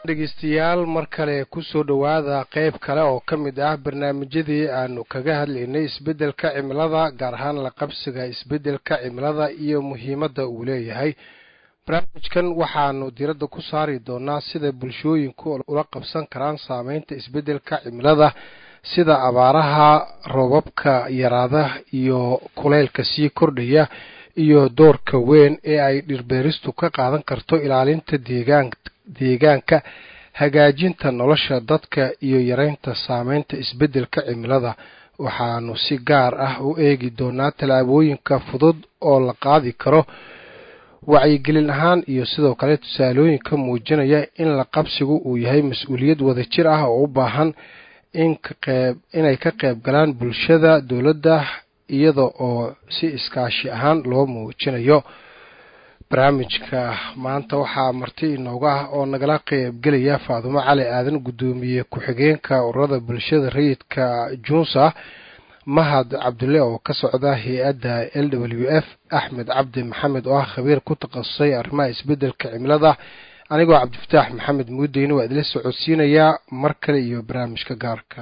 dhegeystayaal mar kale kusoo dhowaada qeyb kale oo ka mid ah barnaamijyadii aanu kaga hadlaynay isbeddelka cimilada gaar ahaan la qabsiga isbeddelka cimilada iyo muhiimadda uu leeyahay barnaamijkan waxaanu diradda ku saari doonaa sida bulshooyinku ula qabsan karaan saameynta isbeddelka cimilada sida abaaraha roobabka yaraada iyo kuleylka sii kordhaya iyo doorka weyn ee ay dhirbeeristu ka qaadan karto ilaalinta deegaan deegaanka hagaajinta nolosha dadka iyo yareynta saameynta isbeddelka cimilada waxaanu si gaar ah u eegi doonaa tallaabooyinka fudud oo la qaadi karo wacyigelin ahaan iyo sidoo kale tusaalooyinka muujinaya in la qabsigu uu yahay mas-uuliyad wadajir ah oo u baahan inay ka qayb galaan bulshada dowladda iyada oo si iskaashi ahaan loo muujinayo barnaamijka maanta waxaa marti inooga ah oo nagala qeybgelaya faadumo cali aadan guddoomiye ku-xigeenka ururada bulshada rayidka junsa mahad cabdulle oo ka socda hay-adda l w f axmed cabdi maxamed oo ah khabiir ku takhasusay arrimaha isbeddelka cimilada anigoo cabdifataax maxamed muudeyne waa idila socodsiinayaa mar kale iyo barnaamijka gaarka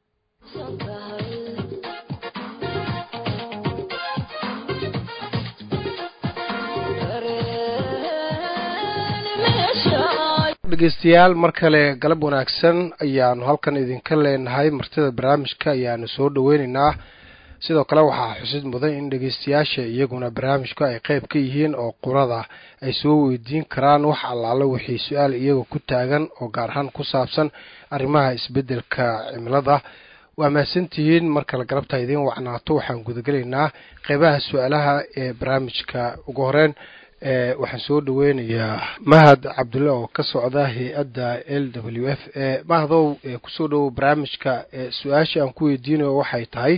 dhegeystayaal mar kale galab wanaagsan ayaanu halkan idinka leenahay martida barnaamijka ayaanu soo dhoweyneynaa sidoo kale waxaa xusid mudan in dhegeystayaasha iyaguna barnaamijku ay qeyb ka yihiin oo qurada ay soo weydiin karaan wax allaale wixii su-aal iyaga ku taagan oo gaar ahaan ku saabsan arrimaha isbeddelka cimilada waa mahadsantihiin mar kale galabta idiin wacnaato waxaan gudagelaynaa qeybaha su-aalaha ee barnaamijka ugu horeyn waxaan soo dhaweynayaa mahad cabdulle oo ka socda hay-adda l w f mahdow kusoo dhowow barnaamijka su-aasha aan ku weydiinayo waxay tahay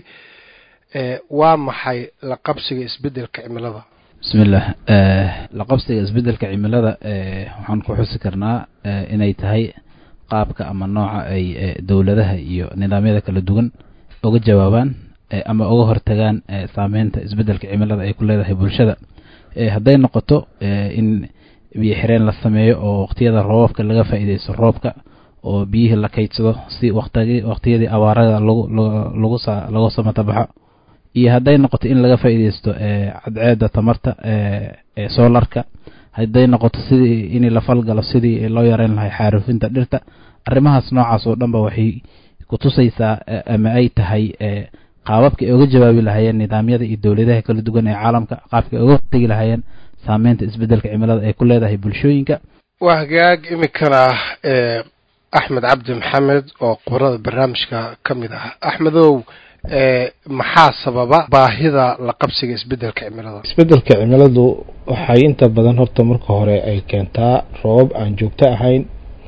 waa maxay la qabsiga isbeddelka cimilada bismillaah la qabsiga isbeddelka cimilada waxaan ku xusi karnaa inay tahay qaabka ama nooca ay dowladaha iyo nidaamyada kala duwan uga jawaabaan ama uga hortagaan saameynta isbeddelka cimilada ay ku leedahay bulshada hadday noqoto in biyo xireen la sameeyo oo waqtiyada roobabka laga faa'iideysto roobka oo biyihii la kaydsado si waqtigi waqtiyadii abaarada lagu lagu lagu samatabaxo iyo hadday noqoto in laga faa'iideysto cadceeda tamarta soolarka hadday noqoto sidii in la falgalo sidii loo yareyn lahay xaarufinta dhirta arrimahaas noocaas oo dhan ba waxay kutusaysaa ama ay tahay qaababka ay uga jawaabi lahaayeen nidaamyada iyo dowladaha kala duwan ee caalamka qaabka ay uga hortegi lahaayeen saameynta isbeddelka cimilada ay ku leedahay bulshooyinka waa hagaag iminkana axmed cabdi maxamed oo qubrada barnaamijka ka mid ah axmedow maxaa sababa baahida la qabsiga isbeddelka cimilada isbeddelka cimiladu waxay inta badan horta marka hore ay keentaa roobab aan joogto ahayn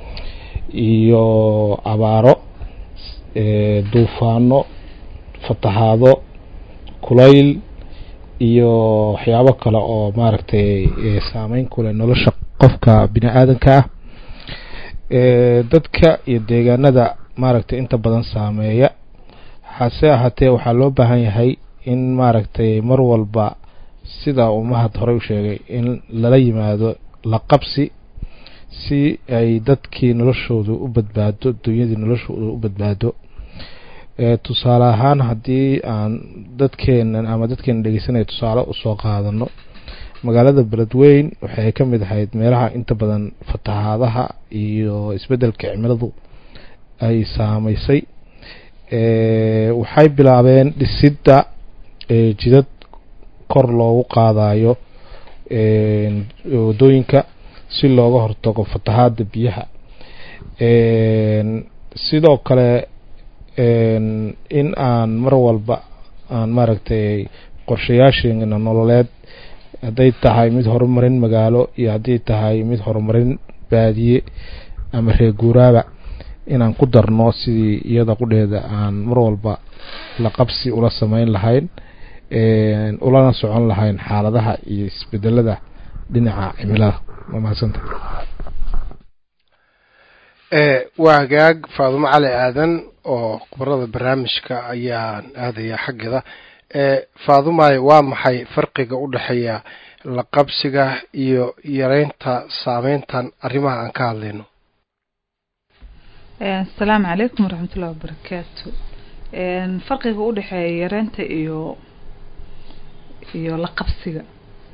iyo abaaro duufaano fatahaado kulayl iyo waxyaabo kale oo maaragtay saameyn ku leh nolosha qofka bini aadanka ah dadka iyo deegaanada maaragtay inta badan saameeya hase ahaatee waxaa loo baahan yahay in maaragtay mar walba sida uu mahad horey u sheegay in lala yimaado la qabsi si ay dadkii noloshoodu u badbaado dunyadii noloshoodu u badbaado tusaale ahaan haddii aan dadkeenan ama dadkeena dhegeysanaya tusaale usoo qaadano magaalada beledweyn waxay ka mid ahayd meelaha inta badan fatahaadaha iyo isbeddelka cimiladu ay saameysay waxay bilaabeen dhisidda jidad kor loogu qaadayo wadooyinka si looga hortago fatahaada biyaha sidoo kale in aan mar walba aan maaragtay qorshayaasheena nololeed hadday tahay mid horumarin magaalo iyo haddii tahay mid horumarin baadiye ama reer guuraaba inaan ku darno sidii iyada qudheeda aan mar walba la qabsi ula sameyn lahayn ulana socon lahayn xaaladaha iyo isbedelada dhinaca cimilada waa mahadsanta waa hagaag faadumo cali aadan oo khubarada barnaamijka ayaan aadaya xaggeeda faadumay waa maxay farqiga u dhexeeya la qabsiga iyo yareynta saameyntan arrimaha aan ka hadlayno asalaamu calaykum waraxmat ullahi wabarakaatu farqiga u dhexeeya yareynta iyo iyo la qabsiga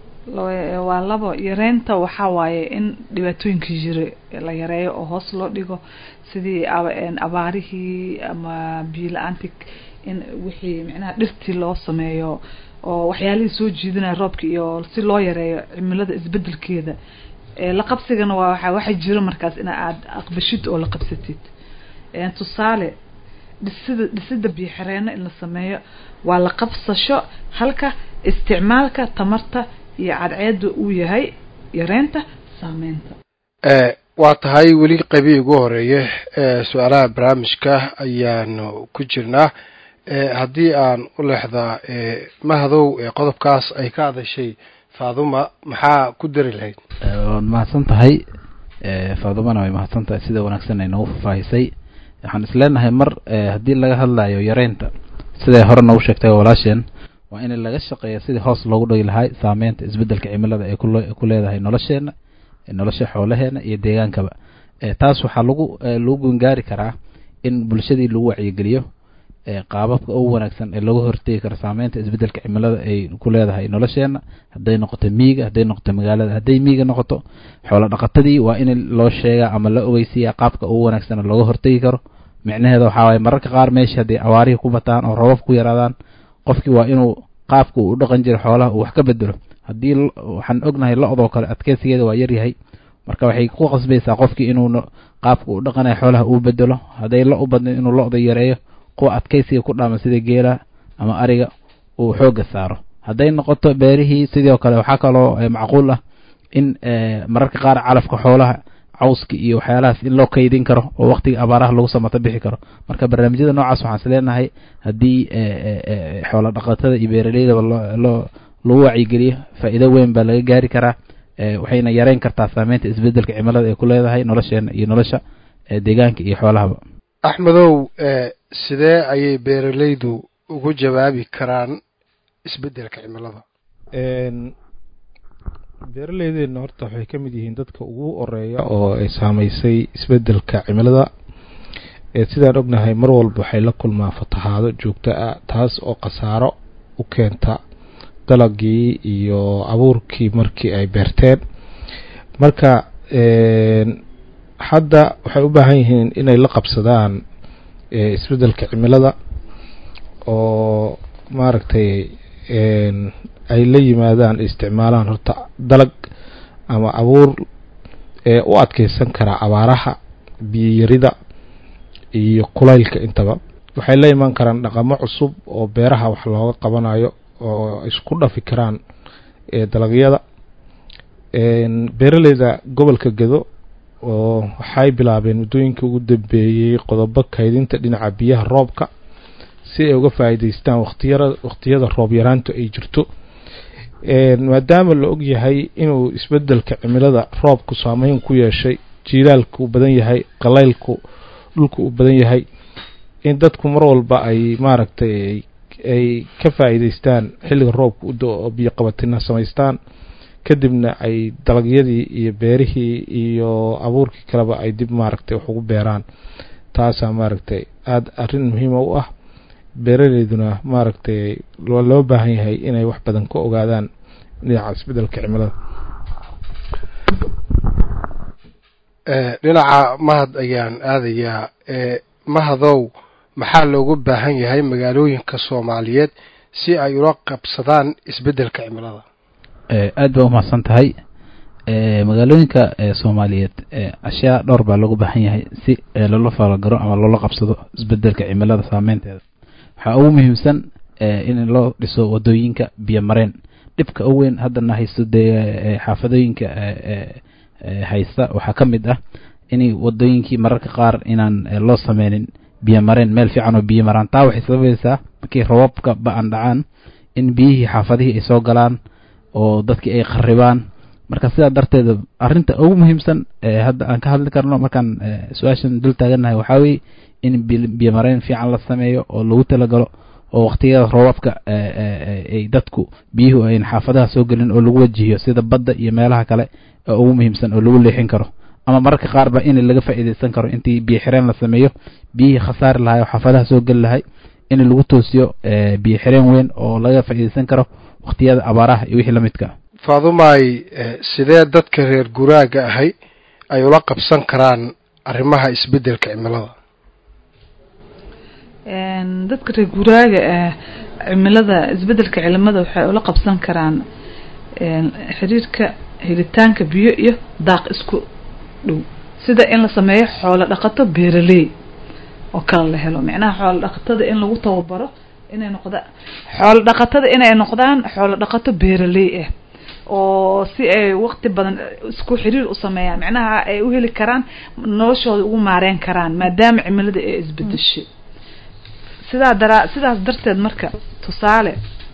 waa labo yareynta waxaa waaye in dhibaatooyinka jira la yareeyo oo hoos loo dhigo sidii abaarihii ama biyo la-aanti in wixii micnaha dhirtii loo sameeyo oo waxyaalihii soo jiidanaya roobka iyo si loo yareeyo cimilada isbedelkeeda la qabsigana waa waa waxa jira markaas in aad aqbashid oo la qabsatid tusaale dhisida dhisida biyo xireenno in la sameeyo waa la qabsasho halka isticmaalka tamarta iyo cadceeda uu yahay yareynta saameynta waa tahay weli qaybii ugu horeeye su-aalaha barnaamijka ayaanu ku jirnaa haddii aan u leexdaa mahadow qodobkaas ay ka hadashay faaduma maxaa ku dari lahayd waad mahadsan tahay faadumana way mahadsan tahay sida wanaagsan ay noogu fafaahisay waxaan isleenahay mar haddii laga hadlayo yareynta siday hore noogu sheegtay walaasheen waa in laga shaqeeya sidii hoos loogu dhigi lahay saameynta isbedelka cimilada ay ku leedahay nolosheena nolosha xoolaheena iyo deegaankaba taas waxaa lagu lagu gungaari karaa in bulshadii lagu wacyigeliyo qaababka ugu wanaagsan ee looga hortegi karo saameynta isbedelka cimilada ay ku leedahay nolosheena hadday noqoto miiga hadday noqoto magaalada hadday miiga noqoto xoolo dhaqatadii waa in loo sheegaa ama la ogeysiiya qaabka ugu wanaagsan looga hortegi karo micnaheeda waxaa waaye mararka qaar meesha hadday awaarihii ku bataan oo roobab ku yaraadaan qofkii waa inuu qaabka uu u dhaqan jiro xoolaha uu wax ka bedelo haddii waxaan ognahay lo-doo kale adkeysigeeda waa yaryahay marka waxay ku qasbaysaa qofkii inuu qaabka uu dhaqanayo xoolaha uu bedelo hadday lo u badna inuu lo-da yareeyo kuwa adkeysiga ku dhaama sida geela ama ariga uu xooga saaro hadday noqoto beerihii sidoo kale waxaa kaloo macquul ah in mararka qaar calafka xoolaha cawska iyo waxyaalahaas in loo kaydin karo oo waqtiga abaaraha lagu samato bixi karo marka barnaamijyada noocaas waxaan isleenahay haddii xoola dhaqatada iyo beeraleydaba loo lagu wacyigeliyo faa'iido weyn baa laga gaari karaa waxayna yareyn kartaa saameynta isbedelka cimilada ay ku leedahay nolosheena iyo nolosha deegaanka iyo xoolahaba axmedow sidee ayay beeraleydu ugu jawaabi karaan isbedelka cimilada beeraleydeena horta waxay ka mid yihiin dadka ugu horeeya oo ay saameysay isbedelka cimilada sidaan ognahay mar walba waxay la kulmaan fatahaado joogto ah taas oo khasaaro u keenta dalagii iyo abuurkii markii ay beerteen marka hadda waxay u baahan yihiin inay la qabsadaan isbedelka cimilada oo maaragtay ay la yimaadaan isticmaalaan horta dalag ama abuur ee u adkeysan karaa abaaraha biyoyarida iyo kulaylka intaba waxay la imaan karaan dhaqamo cusub oo beeraha wax looga qabanayo oo isku dhafi karaan dalagyada beeraleyda gobolka gedo oo waxay bilaabeen muddooyinka ugu dambeeyey qodobo kaydinta dhinaca biyaha roobka si ay uga faa'iidaystaan waqtiyara waqtiyada roob yaraantu ay jirto maadaama la og yahay inuu isbedelka cimilada roobku saameyn ku yeeshay jiilaalku badan yahay qalaylku dhulku uu badan yahay in dadku mar walba ay maaragtay ay ka faa'iidaystaan xilliga roobka u do oo biyo qabatina samaystaan kadibna ay dalagyadii iyo beerihii iyo abuurkii kaleba ay dib maaragtay wax ugu beeraan taasaa maaragtay aada arrin muhiima u ah beeraleyduna maaragtay loo baahan yahay inay wax badan ka ogaadaan dhinaca isbedelka cimilada dhinaca mahad ayaan aadayaa mahadow maxaa loogu baahan yahay magaalooyinka soomaaliyeed si ay ula qabsadaan isbedelka cimilada aad baa umahadsan tahay magaalooyinka soomaaliyeed ashyaa dhowr baa loogu baahan yahay si loola falagaro ama loola qabsado isbedelka cimilada saameynteeda waxaa ugu muhiimsan in loo dhiso wadooyinka biyo mareen dhibka u weyn haddana haysto dee xaafadooyinka haysta waxaa ka mid ah in wadooyinkii mararka qaar inaan loo sameynin biyo mareen meel fiican oo biyo maraan taa waxay sababaysaa markii rababka ba-an dhacaan in biyihii xaafadihii ay soo galaan oo dadkii ay qaribaan marka sidaa darteed arinta ugu muhiimsan hadda aan ka hadli karno markaan su-aashan dul taagannahay waxaa weye in biyo mareen fiican la sameeyo oo lagu talagalo oo waqtiyada roobabka ay dadku biyuhu ayn xaafadaha soo gelin oo lagu wajihiyo sida badda iyo meelaha kale ee ugu muhiimsan oo lagu leexin karo ama mararka qaarba in laga faa'iidaysan karo intii biyo xireen la sameeyo biyihii khasaari lahay oo xaafadaha soo geli lahay in lagu toosiyo biyo xireen weyn oo laga faa'iidaysan karo waqtiyada abaaraha iyo wixii la midka faadumaay sidee dadka reer guraaga ahay ay ula qabsan karaan arrimaha isbeddelka cimilada dadka reer guraaga ah cimilada isbeddelka cilimada waxay ula qabsan karaan xiriirka helitaanka biyo iyo daaq isku dhow sida in la sameeyo xoolo dhaqato beeraley oo kale la helo micnaha xoolo dhaqatada in lagu tababaro inay noqdaan xoolo dhaqatada inay noqdaan xoolo dhaqato beeraley ah oo si ay waqti badan isku xiriir u sameeyaan micnaha ay u heli karaan noloshooda ugu maareyn karaan maadaama cimilada ay isbedeshay sidaa daraa sidaas darteed marka tusaale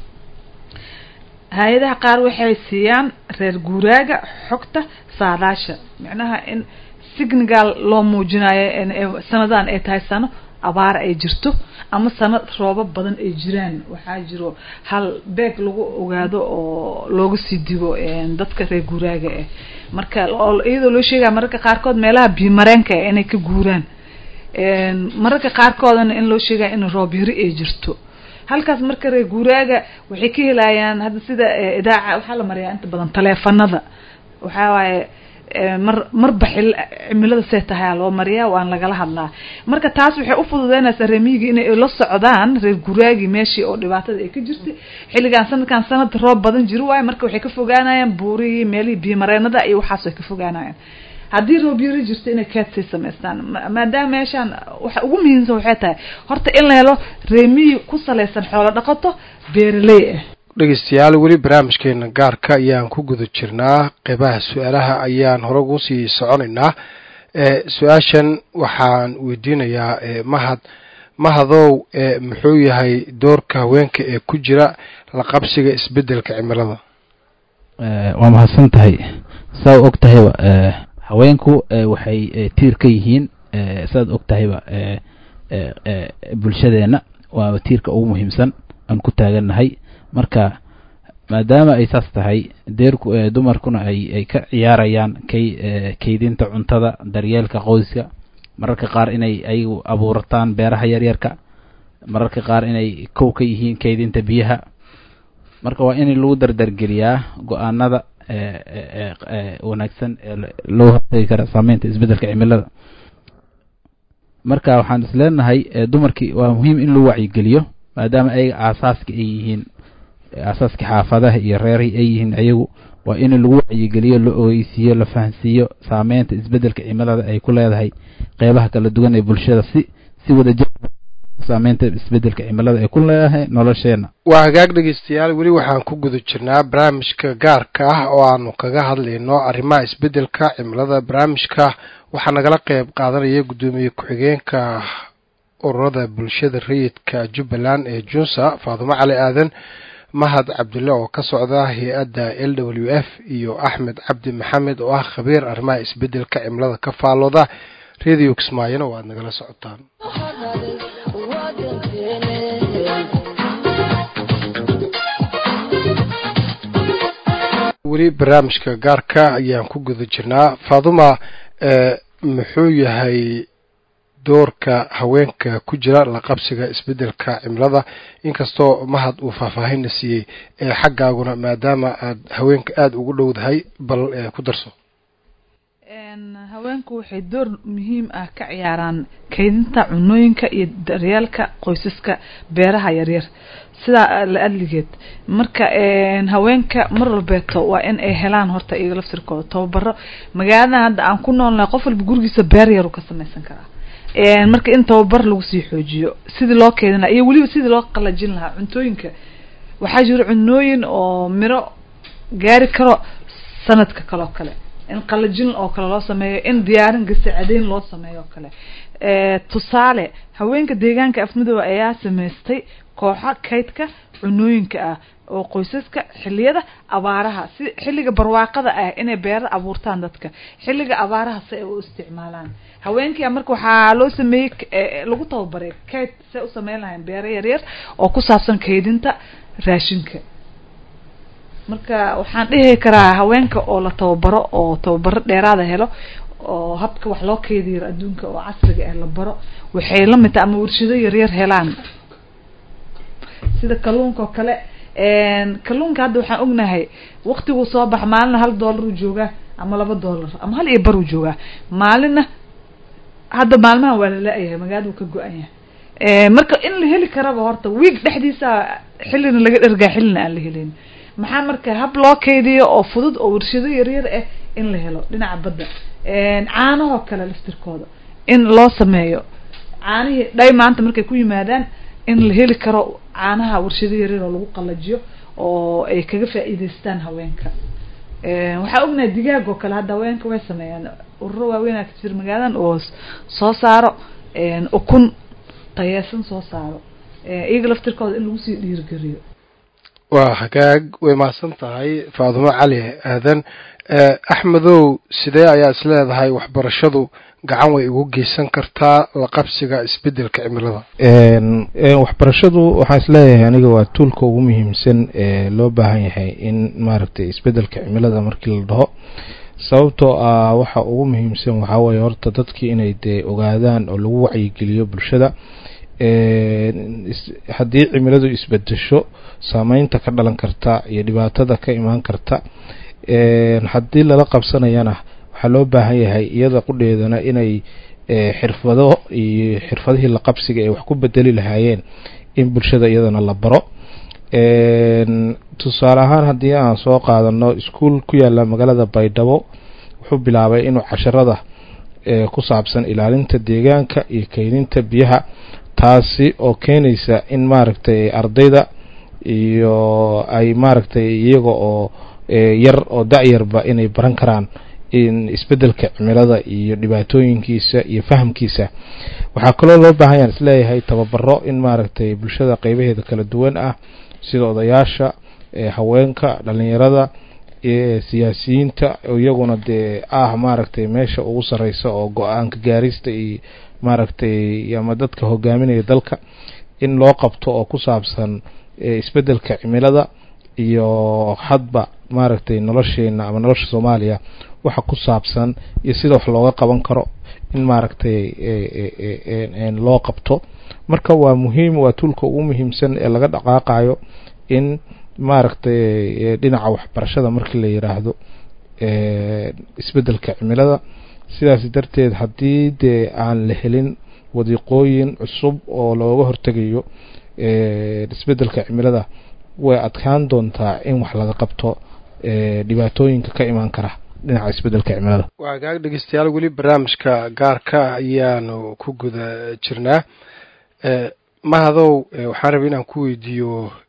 hay-adaha qaar waxay siiyaan reer guuraaga xogta saadaasha micnaha in signigal loo muujinayo sanadaan ay tahay sano abaar ay jirto ama sanad roobo badan ay jiraan waxaa jiro hal beeg lagu ogaado oo looga sii digo dadka reer guuraaga ah marka iyadoo loo sheegaya mararka qaarkood meelaha biyomareenka ah inay ka guuraan mararka qaarkoodana in loo sheegaya in roob yari ay jirto halkaas marka reer guuraaga waxay ka helayaan hadda sida idaaca waxaa la mariyaa inta badan taleefanada waxaa waaye mar marba xil cimilada see tahay loo mariyaa waan lagala hadlaa marka taas waxay ufududeynaysaa reemiyigii inay la socdaan reer guraagii meeshii oo dhibaatada ay ka jirtay xilligan sanadkan sanad roob badan jiri waayo marka waxay ka fogaanayaan buurihii meelihii biyomareenada iyo waxaas way ka fogaanayaan haddii roob yari jirto inay keedsay samaystaan maadaama meeshaan waxa ugu muhiimsan waxay tahay horta in la helo reemiyi ku salaysan xoolo dhaqato beeraley ah dhegeystayaal weli barnaamijkeena gaarka ayaan ku guda jirnaa qeybaha su-aalaha ayaan hore ugu sii soconaynaa su-aashan waxaan weydiinayaa mahad mahadow muxuu yahay doorka haweenka ee ku jira la qabsiga isbeddelka cimilada waa mahadsan tahay saa og tahayba haweenku waxay tiir ka yihiin saad og tahayba bulshadeenna waa tiirka ugu muhiimsan aan ku taagannahay marka maadaama ay saas tahay deerku dumarkuna ay ay ka ciyaarayaan kay kaydinta cuntada daryeelka qoyska mararka qaar inay ayagu abuurataan beeraha yaryarka mararka qaar inay kow ka yihiin kaydinta biyaha marka waa in lagu dardargeliyaa go-aanada wanaagsan ee loo hortagi kara saameynta isbeddelka cimilada marka waxaan isleenahay dumarkii waa muhiim in lagu wacyigeliyo maadaama ayaga aasaaska ay yihiin aasaaska xaafadaha iyo reerihii ay yihiin ayagu waa in lagu wacyigeliyo la ogeysiiyo la fahansiiyo saameynta isbeddelka cimilada ay ku leedahay qeybaha kala duwan ee bulshada si si wadajir saameynta isbeddelka cimilada ay ku leedahay nolosheena waa hagaag dhegeystayaal weli waxaan ku guda jirnaa barnaamijka gaarka ah oo aanu kaga hadlayno arrimaha isbeddelka cimilada barnaamijka waxaa nagala qeyb qaadanaya guddoomiye ku-xigeenka ururada bulshada rayidka jubbaland ee junsa faadumo cali aadan mahad cabdille oo ka socda hay-adda l w f iyo axmed cabdi maxamed oo ah khabiir arrimaha isbeddelka cimilada ka faalooda radio kismaayona waad nagala socotaan weli barnaamijka gaarka ayaan ku guda jirnaa faaduma muxuu yahay doorka haweenka ku jira la qabsiga isbeddelka cimilada inkastoo mahad uu faahfaahinna siiyey ee xaggaaguna maadaama aad haweenka aada ugu dhowdahay bal ku darso haweenku waxay door muhiim ah ka ciyaaraan kaydinta cunooyinka iyo daryeelka qoysaska beeraha yaryar sidaa la adligeed marka haweenka mar walbeeto waa in ay helaan horta iyaga laftirkooda tababaro magaaladan hadda aan ku noolnahay qof walba gurigiisa beer yaru ka samaysan karaa marka in tababar lagu sii xoojiyo sidii loo keedina iyo weliba sidii loo qalajin lahaa cuntooyinka waxaa jiro cunooyin oo miro gaari karo sanadka kaloo kale in qalajin oo kale loo sameeyo in diyaarin gasacadeyn loo sameeyo oo kale tusaale haweenka deegaanka afmidooba ayaa samaystay kooxo kaydka cunooyinka ah oo qoysaska xiliyada abaaraha si xilliga barwaaqada ah inay beera abuurtaan dadka xilliga abaaraha si ay u isticmaalaan haweenkia marka waxaa loo sameeyey lagu tababaray kayd say u sameyn lahayn beero yaryar oo ku saabsan kaydinta raashinka marka waxaan dhihi karaa haweenka oo la tababaro oo tababaro dheeraada helo oo habka wax loo keydiyo adduunka oo casriga ah la baro waxay la mid tahay ama warshado yaryar helaan sida kalluunka oo kale kalluunka hadda waxaan ognahay waktiguu soo baxa maalina hal dollar uu joogaa ama laba dollar ama hal iyo bar uu joogaa maalina hadda maalmahan waa lala-yahay magaalada uu ka go-an yahay marka in la heli karaba horta wiig dhexdiisa xillina laga dhergaa xillina aan la helin maxaa marka hab loo keydiyo oo fudud oo warshado yaryar ah in la helo dhinaca badda caanahoo kale laftirkooda in loo sameeyo caanihii dhay maanta markay ku yimaadaan in la heli karo caanaha warshado yaryar oo lagu qalajiyo oo ay kaga faa'iideystaan haweenka waxaa ognahay digaag oo kale hadda haweenka way sameeyaan ururo waaweyn aa ka jira magaaladan oo soo saaro ukun tayeesan soo saaro iyaga laftirkooda in lagu sii dhiirigeliyo waa hagaag way mahadsan tahay faadumo cali aadan axmedow sidee ayaa is leedahay waxbarashadu gacan way ugu geysan kartaa la qabsiga isbedelka cimilada waxbarashadu waxaan isleeyahay aniga waa tuulka ugu muhiimsan ee loo baahan yahay in maaragtay isbedelka cimilada markii la dhaho sababtoo ah waxa ugu muhiimsan waxaa weeye horta dadkii inay dee ogaadaan oo lagu wacyigeliyo bulshada haddii cimiladu isbedesho saameynta ka dhalan karta iyo dhibaatada ka imaan karta haddii lala qabsanayana waxaa loo baahan yahay iyada qudheedana inay xirfado iyo xirfadihii la qabsiga ay wax ku bedeli lahaayeen in bulshada iyadana la baro tusaale ahaan haddii aan soo qaadano iskuol ku yaala magaalada baydhabo wuxuu bilaabay inuu casharada ku saabsan ilaalinta deegaanka iyo keydinta biyaha taasi oo keenaysa in maaragtay ardayda iyo ay maaragtay iyaga oo yar oo da-yarba inay baran karaan in isbedelka cimilada iyo dhibaatooyinkiisa iyo fahamkiisa waxaa kaloo loo baahan yaan isleeyahay tababaro in maaragtay bulshada qeybaheeda kala duwan ah sida odayaasha haweenka dhalinyarada siyaasiyiinta iyaguna dee ah maaragtay meesha ugu sareysa oo go-aanka gaarista iyo maaragtay ama dadka hogaaminaya dalka in loo qabto oo ku saabsan isbedelka cimilada iyo hadba maaragtay nolosheena ama nolosha soomaaliya waxa ku saabsan iyo sida wax looga qaban karo in maaragtay loo qabto marka waa muhiim waa tuulka ugu muhiimsan ee laga dhaqaaqayo in maaragtay dhinaca waxbarashada markii la yiraahdo isbedelka cimilada sidaas darteed haddii dee aan la helin wadiiqooyin cusub oo looga hortegayo isbedelka cimilada way adkaan doontaa in wax laga qabto dhibaatooyinka ka imaan kara dhinaca isbedelka cimilada waa hagaag dhegeystayaal weli barnaamijka gaarka ayaanu ku guda jirnaa mahadow waxaan rabay inaan ku weydiiyo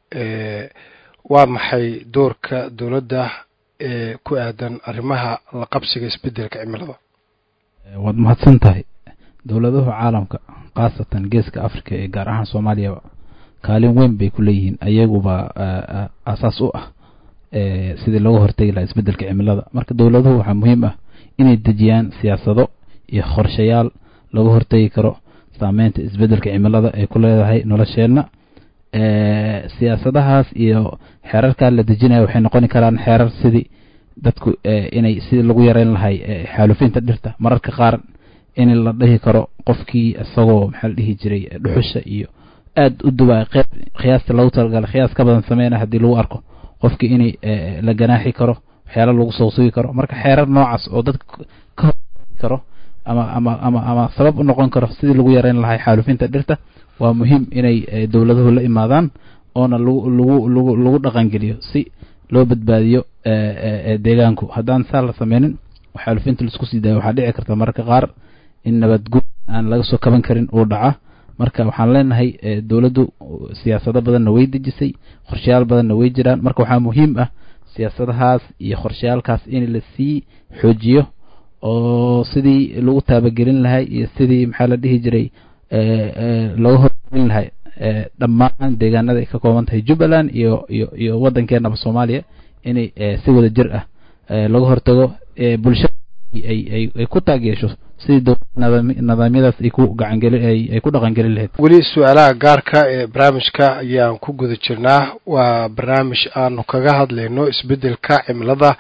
waa maxay doorka dowladda ee ku aadan arrimaha la qabsiga isbedelka cimilada waad mahadsan tahay dowladaha caalamka khaasatan geeska africa ee gaar ahaan soomaaliyaba kaalin weyn bay ku leeyihiin ayaguba asaas u ah sidii looga hortegi lahaa isbedelka cimilada marka dowladuhu waxaa muhiim ah inay dejiyaan siyaasado iyo qorshayaal looga hortegi karo saameynta isbedelka cimilada ay ku leedahay nolosheenna siyaasadahaas iyo xeerarkaa la dejinaya waxay noqoni karaan xeerar sidii dadku inay sidii lagu yareyn lahay xaalufinta dhirta mararka qaar in la dhihi karo qofkii isagoo maxaa la dhihi jiray dhuxusha iyo aada u duba qeyb qiyaasta lagu talagalay qiyaas ka badan sameyna haddii lagu arko qofkii inay la ganaaxi karo waxyaala lagu soo sugi karo marka xeerar noocaas oo dadka ka hortagi karo ama ama ama ama sabab u noqon karo sidii lagu yareyn lahay xaalufinta dhirta waa muhiim inay dowladuhu la imaadaan oona lagu lagu lagu lagu dhaqangeliyo si loo badbaadiyo deegaanku haddaan saa la sameynin xaalufinta laisku sii daayo waxaa dhici karta mararka qaar in nabadguud aan laga soo kaban karin uu dhaca marka waxaan leenahay dowladdu siyaasado badanna way dejisay qorshayaal badanna way jiraan marka waxaa muhiim ah siyaasadahaas iyo qorshayaalkaas in lasii xoojiyo oo sidii lagu taabagelin lahay iyo sidii maxaa la dhihi jiray looga horgelin lahay dhammaan deegaanada ay ka kooban tahay jubbaland iyo iyo iyo waddankeenaba soomaaliya inay si wada jir ah laga hortago bulshada ay ay ku taageesho sidii dowlada nidaamyadaas ay ku gacangeli ay ku dhaqangelin lahayd weli su-aalaha gaarka ee barnaamijka ayaan ku guda jirnaa waa barnaamij aanu kaga hadlayno isbedelka cimilada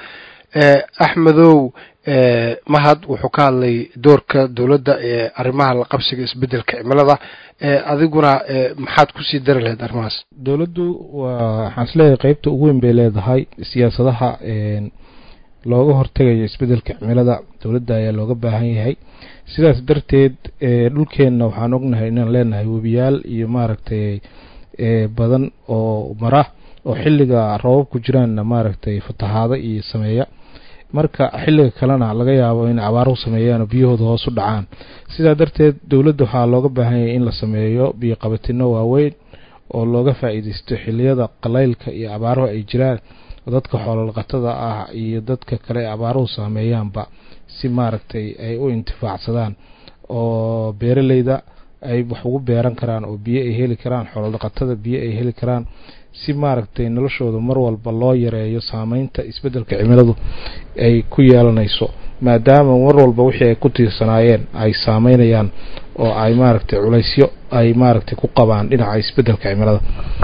axmedow mahad wuxuu ka hadlay doorka dowladda ee arrimaha la qabsiga isbeddelka cimilada adiguna maxaad kusii dari lahayd arrimahaas dowladdu waa waxaan isleeyahay qeybta ugu weyn bay leedahay siyaasadaha looga hortegayo isbeddelka cimilada dowladda ayaa looga baahan yahay sidaas darteed dhulkeenna waxaan ognahay inaan leenahay webiyaal iyo maaragtay badan oo mara oo xilliga roobabku jiraanna maaragtay fatahaado iyo sameeya marka xilliga kalena laga yaabo in abaaruhu sameeyaan oo biyahooda hoos u dhacaan sidaa darteed dowladda waxaa looga baahan yahay in la sameeyo biyo qabatino waaweyn oo looga faa-iideysto xiliyada qalaylka iyo abaaruhu ay jiraan dadka xoololaqatada ah iyo dadka kale ee abaaruhu saameeyaanba si maaragtay ay u intifaacsadaan oo beeraleyda ay wax ugu beeran karaan oo biyo ay heli karaan xoolodhaqatada biyo ay heli karaan si maaragtay noloshooda mar walba loo yareeyo saameynta isbeddelka cimiladu ay ku yeelanayso maadaama mar walba wixii ay ku tiirsanaayeen ay saameynayaan oo ay maaragtay culaysyo ay maaragtay ku qabaan dhinaca isbeddelka cimilada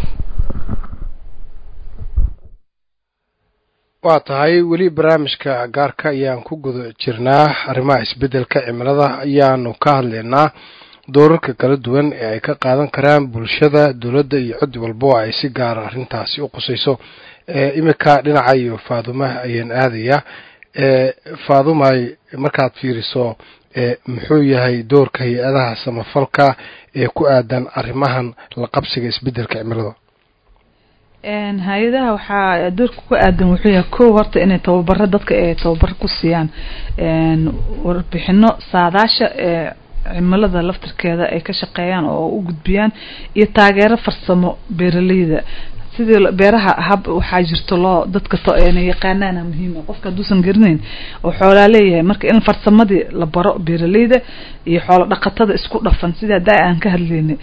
waa tahay weli barnaamijka gaarka ayaan ku guda jirnaa arrimaha isbeddelka cimilada ayaanu ka hadlaynaa doorarka kala duwan ee ay ka qaadan karaan bulshada dowladda iyo cid walba oo ay si gaara arrintaasi u qusayso iminka dhinaca iyo faadumaha ayaan aadayaa faadumay markaad fiiriso muxuu yahay doorka hay-adaha samafalka ee ku aadan arrimahan la qabsiga isbeddelka cimilada hay-adaha waxaa doorka ku aadan wuxuu yahay kow horta inay tababaro dadka ay tababaro ku siiyaan warbixino saadaasha ee cimilada laftirkeeda ay ka shaqeeyaan oo u gudbiyaan iyo taageero farsamo beeraleyda sidii beeraha hab waxaa jirto loo dadka na yaqaanaana muhiima qofka hadduusan garanayn oo xoolaa leeyahay marka in farsamadii la baro beeraleyda iyo xoolo dhaqatada isku dhafan sidii hadda aan ka hadlaynay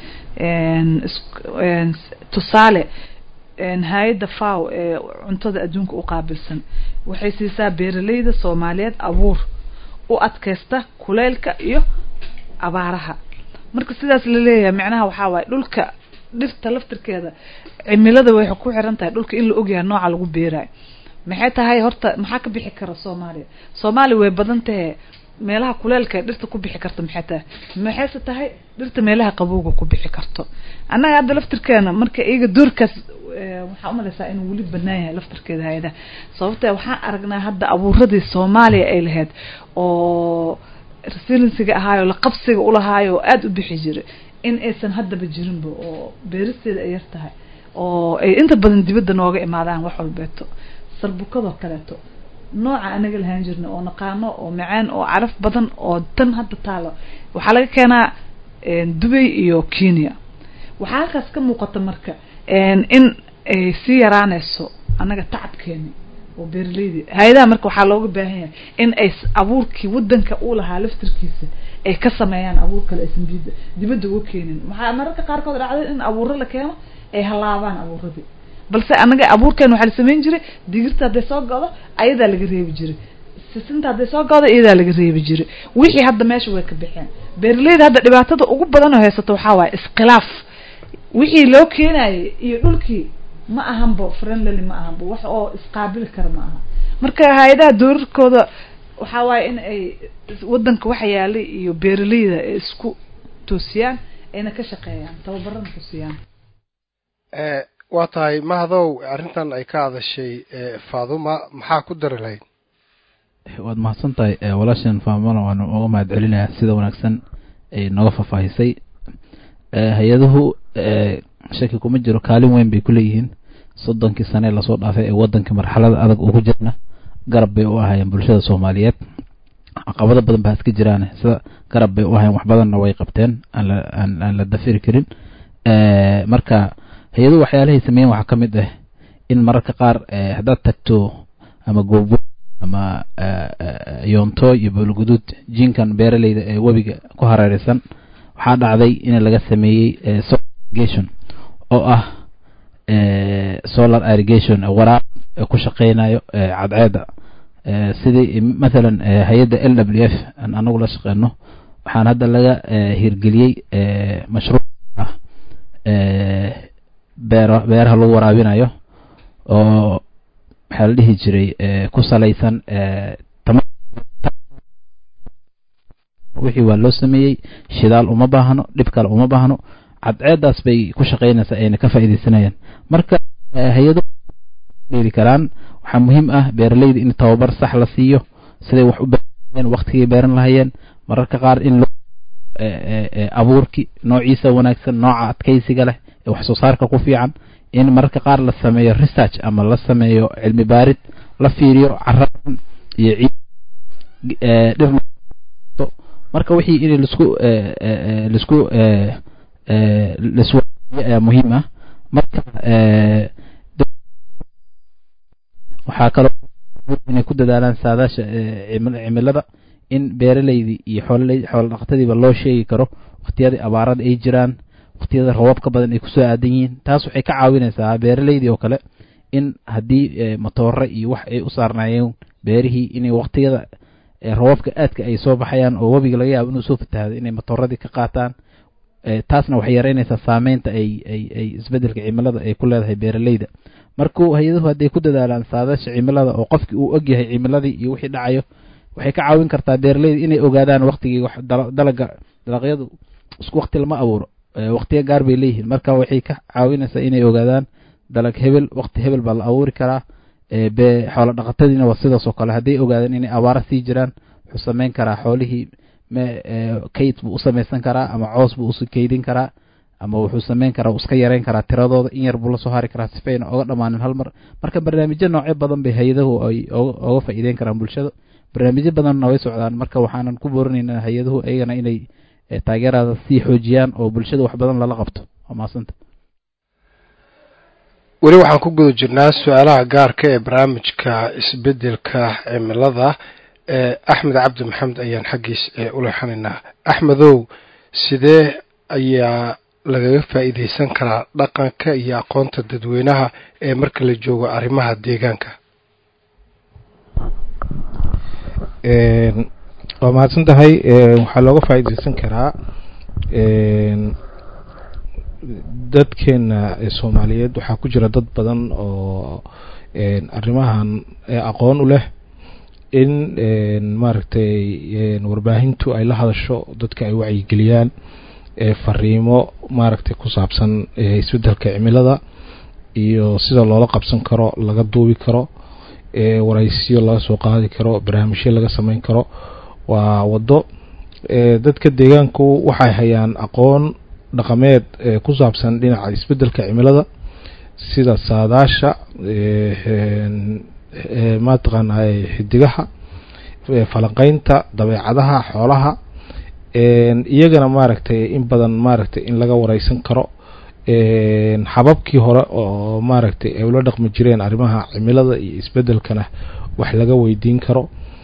tusaale hay-adda faw ee cuntada adduunka u qaabilsan waxay siisaa beeraleyda soomaaliyeed abuur u adkaysta kuleylka iyo abaaraha marka sidaas la leeyahay macnaha waxaa waaye dhulka dhirta laftirkeeda cimilada waxay ku xiran tahay dhulka in la ogyahay nooca lagu beerayo maxay tahay horta maxaa ka bixi kara soomaaliya soomaaliya way badan tahe meelaha kuleelka ee dhirta ku bixi karta maxay tahay maxayse tahay dhirta meelaha qabowga ku bixi karto annaga hadda laftirkeena marka iyaga doorkaas waxaa umalaysaa inuu weli banaan yahay laftirkeeda hay-adaha sababtee waxaan aragnaa hadda abuuradii soomaaliya ay lahayd oo resilensiga ahaayo la qabsiga ulahaayo oo aada u bixi jiray in aysan haddaba jirinba oo beeristeeda ay yar tahay oo ay inta badan dibadda nooga imaadaan wax walbeeto sarbukadoo kaleeto nooca anaga lahaan jirna oo naqaano oo macaan oo caraf badan oo tan hadda taalo waxaa laga keenaa dubay iyo kenya waxaa halkaas ka muuqata marka in ay sii yaraanayso annaga tacabkeeni oo beeraleydi hay-adaha marka waxaa looga baahan yahay in ay abuurkii wadanka uu lahaa laftirkiisa ay ka sameeyaan abuur kale aysan bida dibadda uga keenin waxaa mararka qaarkood dhacday in abuuro la keeno ay halaabaan abuuradii balse annaga abuurkeen waxaa la samayn jiray digirta hadday soo godo ayadaa laga reebi jiray sisinta hadday soo godo iyadaa laga reebi jiray wixii hadda meesha way ka baxeen beeraleyda hadda dhibaatada ugu badan oo haysato waxaa waaye iskhilaaf wixii loo keenayay iyo dhulkii ma ahanbo friendly ma ahanbo wax oo isqaabili kara ma aha marka hay-adaha doorarkooda waxaa waaye in ay wadanka waxa yaalay iyo beeraleyda ay isku toosiyaan ayna ka shaqeeyaan tababarana ku siiyaan waa tahay mahdow arrintan ay ka hadashay faaduma maxaa ku dari lahayd waad mahadsan tahay walaashan faamana waanu uga mahad celinayaa sida wanaagsan ay nooga faahfaahisay hay-aduhu shaki kuma jiro kaalin weyn bay kuleeyihiin soddonkii sane lasoo dhaafay ee wadanka marxalada adag ugu jirna garab bay u ahaayeen bulshada soomaaliyeed caqabado badan baa iska jiraan sida garab bay u ahayen wax badanna way qabteen aan la dafiri karin marka hay-aduhu waxyaalahay sameeyen waxaa ka mid ah in mararka qaar haddaad tagto ama goobo ama yoonto iyo boolguduud jinkan beeraleyda ee webiga ku hareereysan waxaa dhacday in laga sameeyey irrigation oo ah solar irrigation waraab ku shaqeynayo cadceeda sidii mathalan hay-adda l w f aan anagu la shaqeyno waxaan hadda laga hirgeliyey mashruuc ah beer beeraha lagu waraabinayo oo maxaa la dhihi jiray ku salaysan wixii waa loo sameeyey shidaal uma baahno dhib kale uma baahno cadceedaas bay ku shaqaynaysaa ayna ka faa'iidaysanayaan marka hay-ado dheli karaan waxaa muhiim ah beeraleyda in tababar sax la siiyo siday wax u beerayeen waktigay beeran lahayeen mararka qaar in abuurki noociisa wanaagsan nooca adkaysiga leh ee wax soo saarka ku fiican in mararka qaar la sameeyo research ama la sameeyo cilmi baarid la fiiriyo caradan iyo dhir marka wixii in lisku lisku liswa ayaa muhiim ah marka waxaa kaloo inay ku dadaalaan saadaasha cimilada in beeraleydii iyo xoololey xoolo dhaqatadiiba loo sheegi karo waktiyadii abaarada ay jiraan waktiyada roobabka badan ay kusoo aadan yihiin taas waxay ka caawinaysaa beeraleydii oo kale in haddii motoore iyo wax ay u saarnaayeen beerihii inay waktiyada roobabka aadka ay soo baxayaan oo webiga laga yaabo inuu soo fatahado inay motooradii ka qaataan taasna waxay yareynaysaa saameynta ay ay ay isbedelka cimilada ay ku leedahay beeraleyda markuu hay-aduhu hadday ku dadaalaan saadaasha cimilada oo qofkii uu ogyahay cimiladii iyo wixii dhacayo waxay ka caawin kartaa beeraleyda inay ogaadaan waktigii wax dalaga dalaqyadu isku wakti lama abuuro waktiya gaar bay leeyihiin marka waxay ka caawinaysaa inay ogaadaan dalag hebel wakti hebel baa la abuuri karaa be xoolo dhaqatadiina waa sidaas oo kale hadday ogaadaan inay abaara sii jiraan wuxuu sameyn karaa xoolihii kayd buu u samaysan karaa ama coos buu usu kaydin karaa ama wuxuu sameyn karaa iska yareyn karaa tiradooda in yar buu lasoo hari karaa sifayna oga dhammaanin hal mar marka barnaamijyo noocyo badan bay hay-adahu ay oga faa'iideyn karaan bulshada barnaamijyo badanna way socdaan marka waxaanan ku boorinaynaa hay-aduhu iyagana inay taageerada sii xoojiyaan oo bulshada wax badan lala qabto waa mahadsanta weli waxaan ku guda jirnaa su-aalaha gaarka ee barnaamijka isbedelka cimilada axmed cabdi maxamed ayaan xaggiis u leexanaynaa axmedow sidee ayaa lagaga faa'iidaysan karaa dhaqanka iyo aqoonta dadweynaha ee marka la joogo arrimaha deegaanka waa mahadsan tahay waxaa looga faa'iidaysan karaa dadkeena soomaaliyeed waxaa ku jira dad badan oo arrimahan aqoon u leh in maaragtay warbaahintu ay la hadasho dadka ay wacyigeliyaan fariimo maaragtay ku saabsan isbedelka cimilada iyo sida loola qabsan karo laga duubi karo waraysiyo laga soo qaadi karo barnaamijyo laga sameyn karo waa waddo dadka deegaanku waxay hayaan aqoon dhaqameed ku saabsan dhinaca isbedelka cimilada sida saadaasha mataqaana xidigaha falanqeynta dabeecadaha xoolaha iyagana maaragtay in badan maaragtay in laga wareysan karo hababkii hore oo maaragtay ay ula dhaqmi jireen arrimaha cimilada iyo isbedelkana wax laga weydiin karo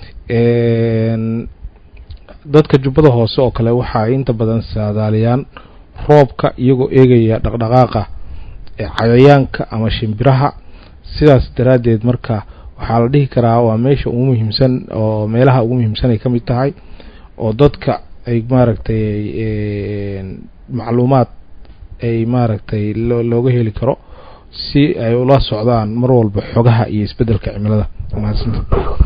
dadka jubbada hoose oo kale waxay inta badan saadaaliyaan roobka iyagoo eegaya dhaqdhaqaaqa cayayaanka ama shimbiraha sidaas daraaddeed marka waxaa la dhihi karaa waa meesha ugu muhiimsan oo meelaha ugu muhiimsan ay ka mid tahay oo dadka ay maaragtay macluumaad ay maaragtay looga heli karo si ay ula socdaan mar walba xogaha iyo isbedelka cimilada mahadsanta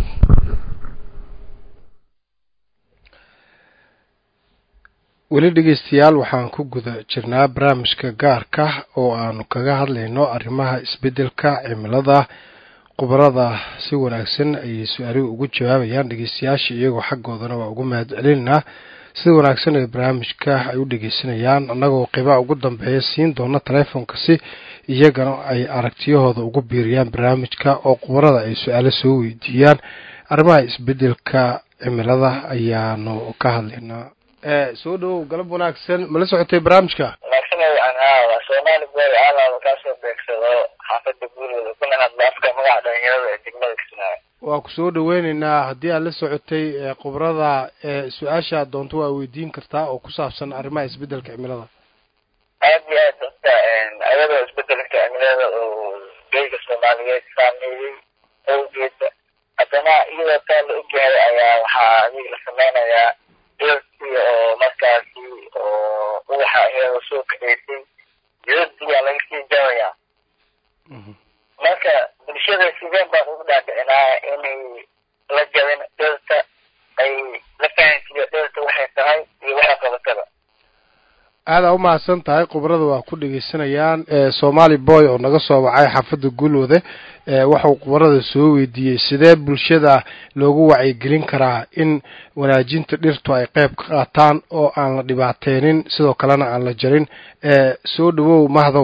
weli dhegeystayaal waxaan ku guda jirnaa barnaamijka gaarka oo aanu kaga hadlayno arrimaha isbedelka cimilada khubarada si wanaagsan ayay su-aaluhu ugu jawaabayaan dhegeystayaasha iyagoo xaggoodana waa ugu mahad celinaynaa sida wanaagsan ee barnaamijka ay u dhegeysanayaan annagoo qiibaha ugu dambeeya siin doona taleefonka si iyagana ay aragtiyahooda ugu biiriyaan barnaamijka oo khubarada ay su-aalo soo weydiiyaan arrimaha isbedelka cimilada ayaanu ka hadlaynaa soo dhawow galab wanaagsan mala socotay barnaamijka wanaagsanay anhaa waa soomaali boy alaaba kaasoo beegsado xaafada guurooda kuna hadla afka magaca dhalinyarada ee degmada kismaayo waa ku soo dhaweyneynaa haddii aad la socotay khubrada su-aasha doonto waa weydiin kartaa oo ku saabsan arrimaha isbedelka cimilada aad iyo aad dadka ayadoo isbedelka cimilada oo geyga soomaaliyeed saameeyey awgeeda haddana iyadoo taa la ogyahay ayaa waxaa adiga la sameynayaa dhirtii oo markaasi oo ubaxa iyadoo soo kaceysay jidadiyaa laga sii jarayaa marka bulshada bulshada sideen baan ugu dhaadhicinaa inay la jabin dhirta ay la fahansiiyo dhirta waxay tahay iyo waxay qabatada aadaa u mahadsan tahay khubrada waa ku dhegeysanayaan somaali boy oo naga soo wacay xaafadda gulwade waxuu khubarada soo weydiiyey sidee bulshada loogu wacyigelin karaa in wanaajinta dhirtu ay qeyb ka qaataan oo aan la dhibaateynin sidoo kalena aan la jarin soo dhawow mahdow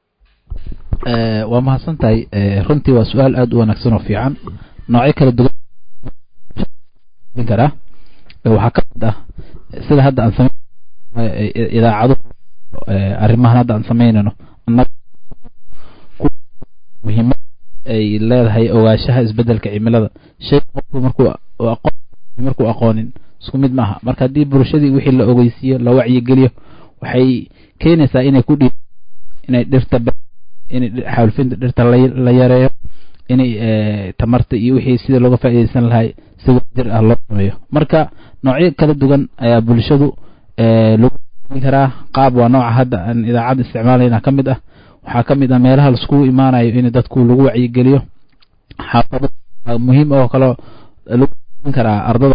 waa mahadsan tahay runtii waa su-aal aada u wanaagsan oo fiican noocyo kala duwan karaa waxaa ka mid ah sida hadda aan same idaacado arrimahan hadda aan samaynayno muhiimad ay leedahay ogaashaha isbedelka cimilada shay qofku markuu aqoon markuu aqoonin isku mid maaha marka haddii bulshadii wixii la ogeysiiyo la wacyigeliyo waxay keenaysaa inay ku dhiib inay dhirta inay xaalfinta dhirta la yareeyo inay tamarta iyo wixii sida looga faa'iidaysan lahay si wadajir ah loo sameeyo marka noocyo kala duwan ayaa bulshadu lagu karaa qaab waa nooca hadda aan idaacadda isticmaalayna ka mid ah waxaa ka mid ah meelaha laiskugu imaanayo in dadku lagu wacyigeliyo xaafado muhiim oo kaleo lagu karaa ardada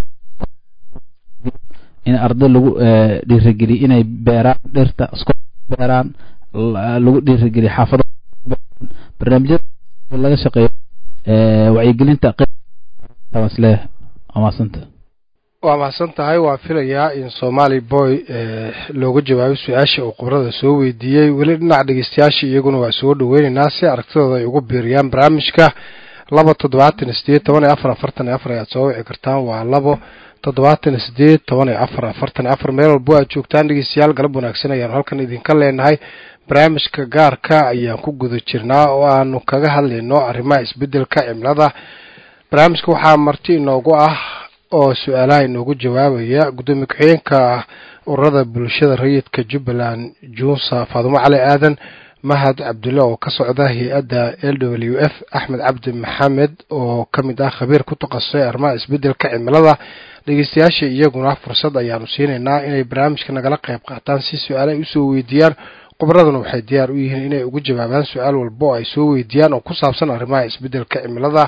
in arda lagu dhiirigeliyo inay beeraan dhirta isku beeraan lagu dhiirigeliyo xaafado barnaamijyada laga shaqeeyo wacyigelinta qsle amaasanta waa mahadsan tahay waa filayaa in somaali boy looga jawaabay su-aasha uu khubrada soo weydiiyey weli dhinaca dhegeystayaasha iyaguna waa soo dhaweyneynaa si aragtidooda ay ugu biiriyaan barnaamijka laba toddobaatan sideed toban iyo afar afartan iyo afar ayaad soo wici kartaan waa labo toddobaatan sideed toban iyo afar afartan iyo afar meel walbo aad joogtaan dhegeystayaal galab wanaagsan ayaanu halkan idinka leenahay barnaamijka gaarka ayaan ku guda jirnaa oo aanu kaga hadlayno arrimaha isbedelka cimilada barnaamijka waxaa marti inoogu ah oo su-aalaha inoogu jawaabaya guddoomiye ku-xigeenka ururada bulshada rayidka jubbaland junsa faadumo cali aadan mahad cabdulle oo ka socda hay-adda l w f axmed cabdi maxamed oo ka mid ah khabiir ku takhasusay arrimaha isbedelka cimilada dhegeystayaasha iyaguna fursad ayaanu siinaynaa inay barnaamijka nagala qayb qaataan si su-aale ay usoo weydiiyaan khubraduna waxay diyaar u yihiin inay ugu jawaabaan su-aal walba oo ay soo weydiiyaan oo ku saabsan arrimaha isbedelka cimilada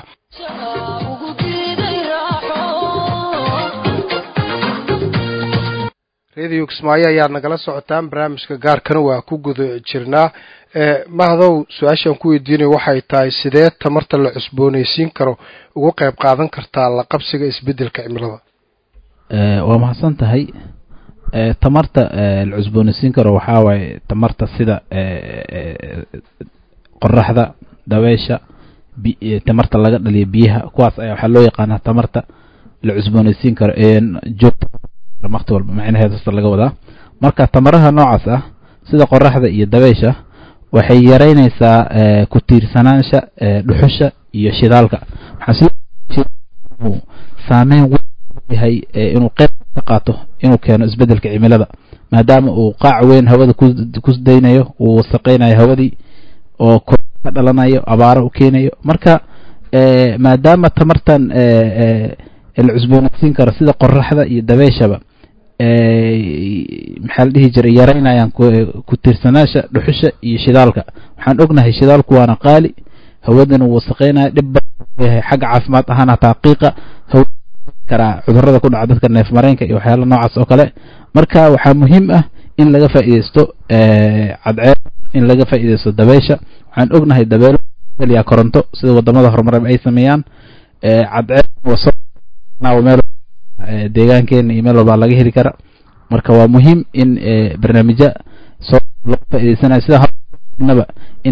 radio kismaayo ayaad nagala socotaan barnaamijka gaarkana waa ku guda jirnaa mahdow su-aashaan ku weydiinayo waxay tahay sidee tamarta la cusbooneysiin karo ugu qayb qaadan kartaa la qabsiga isbedelka cimilada waa mahadsan tahay tamarta la cusbooneysiin karo waxaa waaye tamarta sida qoraxda dabeesha tamarta laga dhaliyo biyaha kuwaas ayaa waxaa loo yaqaanaa tamarta la cusbooneysiin karo joogta waqti walba macnaheeda sasta laga wadaa marka tamaraha noocaas ah sida qoraxda iyo dabeysha waxay yareynaysaa ku tiirsanaansha dhuxusha iyo shidaalka saameyn yahay inuu qeyb ka qaato inuu keeno isbedelka cimilada maadaama uu qaac weyn hawada ku daynayo uu wasaqeynayo hawadii oo ka dhalanayo abaaro u keenayo marka maadaama tamartan la cusboonaysiin karo sida qoraxda iyo dabeeshaba maxaa la dhihi jiray yaraynayaan ku tiirsanaasha dhuxusha iyo shidaalka waxaan ognahay shidaalku waana qaali hawadana uu wasaqeynaya dhib badanyahay xagga caafimaad ahaan hataa qiiqa karaa cudurada ku dhaca dadka neef mareenka iyo waxyaala noocaas oo kale marka waxaa muhiim ah in laga faa'iideysto cadceed in laga faa'iideysto dabeysha waxaan ognahay dabeelo ya koronto sida wadamada horumareen ay sameeyaan cadceed meel deegaankeena iyo meel walbaa laga heli kara marka waa muhiim in barnaamijya soo loo faa'iideysanayo sida naba in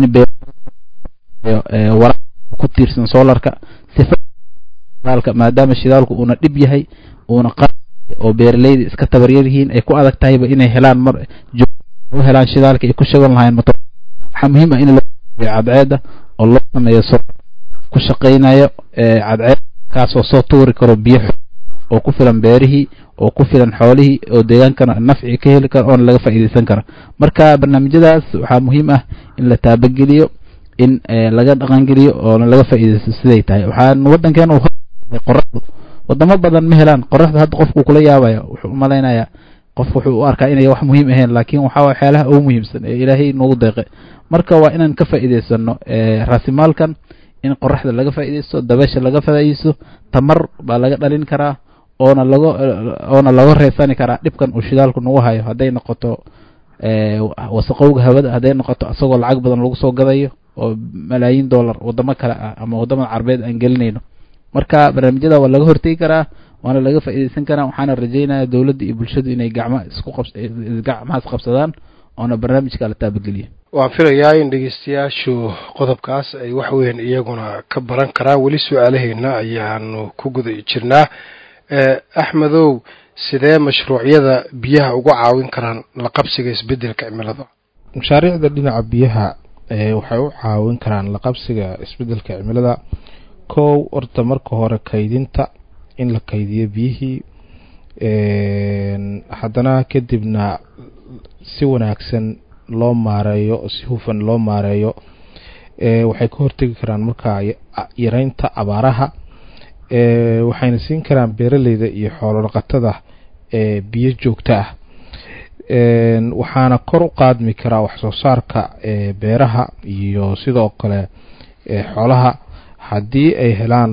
wara ku tiirsan solarka sifa shidaalka maadaama shidaalku uuna dhib yahay uuna qa oo beeraleyda iska tabaryar yihiin ay ku adag tahayba inay helaan mar u helaan shidaalka ay ku shagan lahayn motor waxaa muhiim ah in la cadceeda oo loo sameeyo so ku shaqeynayo cadceed kaasoo soo tuuri karo biyo oo ku filan beerihii oo ku filan xoolihii oo deegaankana nafci ka heli karo oona laga faa'iideysan karo marka barnaamijyadaas waxaa muhiim ah in la taabageliyo in laga dhaqangeliyo oona laga faa'iideysto siday tahay waxaan waddankeena qoraxdu wadamo badan ma helaan qoraxdu hadda qofku kula yaabaya wuxuu umalaynayaa qof wuxuu u arkaa inay wax muhiim ahayn laakiin waxaa waye waxyaalaha ugu muhiimsan ee ilaahay noogu deeqe marka waa inaan ka faa'iideysano raasimaalkan in qoraxda laga faa'iidaysto dabeesha laga faa'iidaysto tamar baa laga dhalin karaa oona laga oona laga reesani karaa dhibkan uu shidaalku nagu hayo hadday noqoto wasaqowga hawada hadday noqoto isagoo lacag badan lagu soo gadayo oo malaayiin dollar wadamo kale ah ama wadamada carbeed aan gelinayno marka barnaamijyada waa laga hortegi karaa waana laga faa'iidaysan karaa waxaana rajeynaya dowladda iyo bulshadu inay gacma isku qab gacmahaas qabsadaan oona barnaamijka la taabageliyo waan filayaa in dhegeystayaashu qodobkaas ay wax weyn iyaguna ka baran karaan weli su-aalaheena ayaanu ku guda jirnaa axmedow sidee mashruucyada biyaha uga caawin karaan la qabsiga isbedelka cimilada mashaariicda dhinaca biyaha waxay u caawin karaan la qabsiga isbedelka cimilada kow horta marka hore kaydinta in la kaydiyo biyihii haddana kadibna si wanaagsan loo maareeyo oo si hufan loo maareeyo waxay ka hortegi karaan markaa yareynta abaaraha waxayna siin karaan beeraleyda iyo xoolo dhaqatada biyo joogto ah waxaana kor u qaadmi karaa waxsoo saarka beeraha iyo sidoo kale xoolaha haddii ay helaan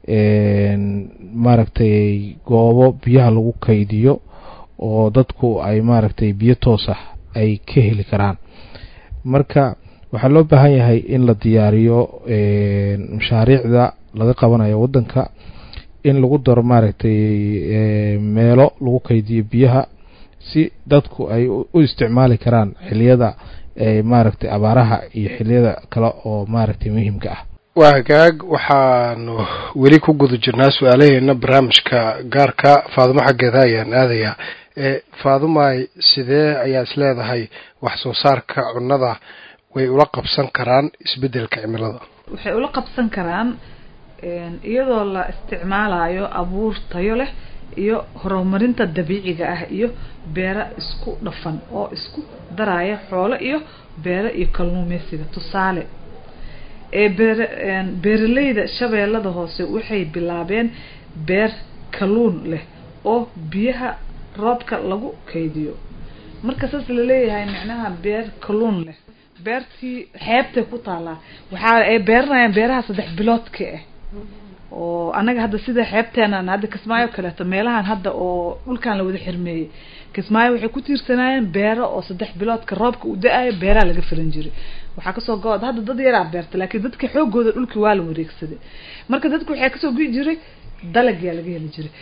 maaragtay goobo biyaha lagu kaydiyo oo dadku ay maaragtay biyo toos ah ay ka heli karaan marka waxaa loo baahan yahay in la diyaariyo mashaariicda laga qabanayo waddanka in lagu daro maaragtay meelo lagu kaydiyo biyaha si dadku ay u isticmaali karaan xiliyada maaragtay abaaraha iyo xiliyada kale oo maaragtay muhiimka ah waa hagaag waxaanu weli ku guda jirnaa su-aalaheena barnaamijka gaarka faadumo xaggeeda ayaan aadayaa faadumay sidee ayaa is leedahay wax soo saarka cunnada way ula qabsan karaan isbedelka cimilada waxay ula qabsan karaan iyadoo la isticmaalayo abuur tayo leh iyo horumarinta dabiiciga ah iyo beero isku dhafan oo isku daraya xoolo iyo beero iyo kalluumeysiga tusaale ee beer beeraleyda shabeellada hoose waxay bilaabeen beer kalluun leh oo biyaha roobka lagu kaydiyo marka saas laleeyahay micnaha beer kalluun leh beertii xeebtay ku taalaa waxaa ay beeranayaan beeraha saddex biloodka ah oo annaga hadda sida xeebteenan hadda kismaayo kaleeto meelahan hadda oo dhulkan la wada xirmeeyey kismaayo waxay ku tiirsanaayeen beero oo saddex biloodka roobka uu da-ayo beeraha laga filan jiray waxaa kasoo go-da hadda dad yaraa beerta laakiin dadka xoogooda dhulkii waa la wareegsaday marka dadku waxaa kasoo gui jiray dalagyaa laga heli jiray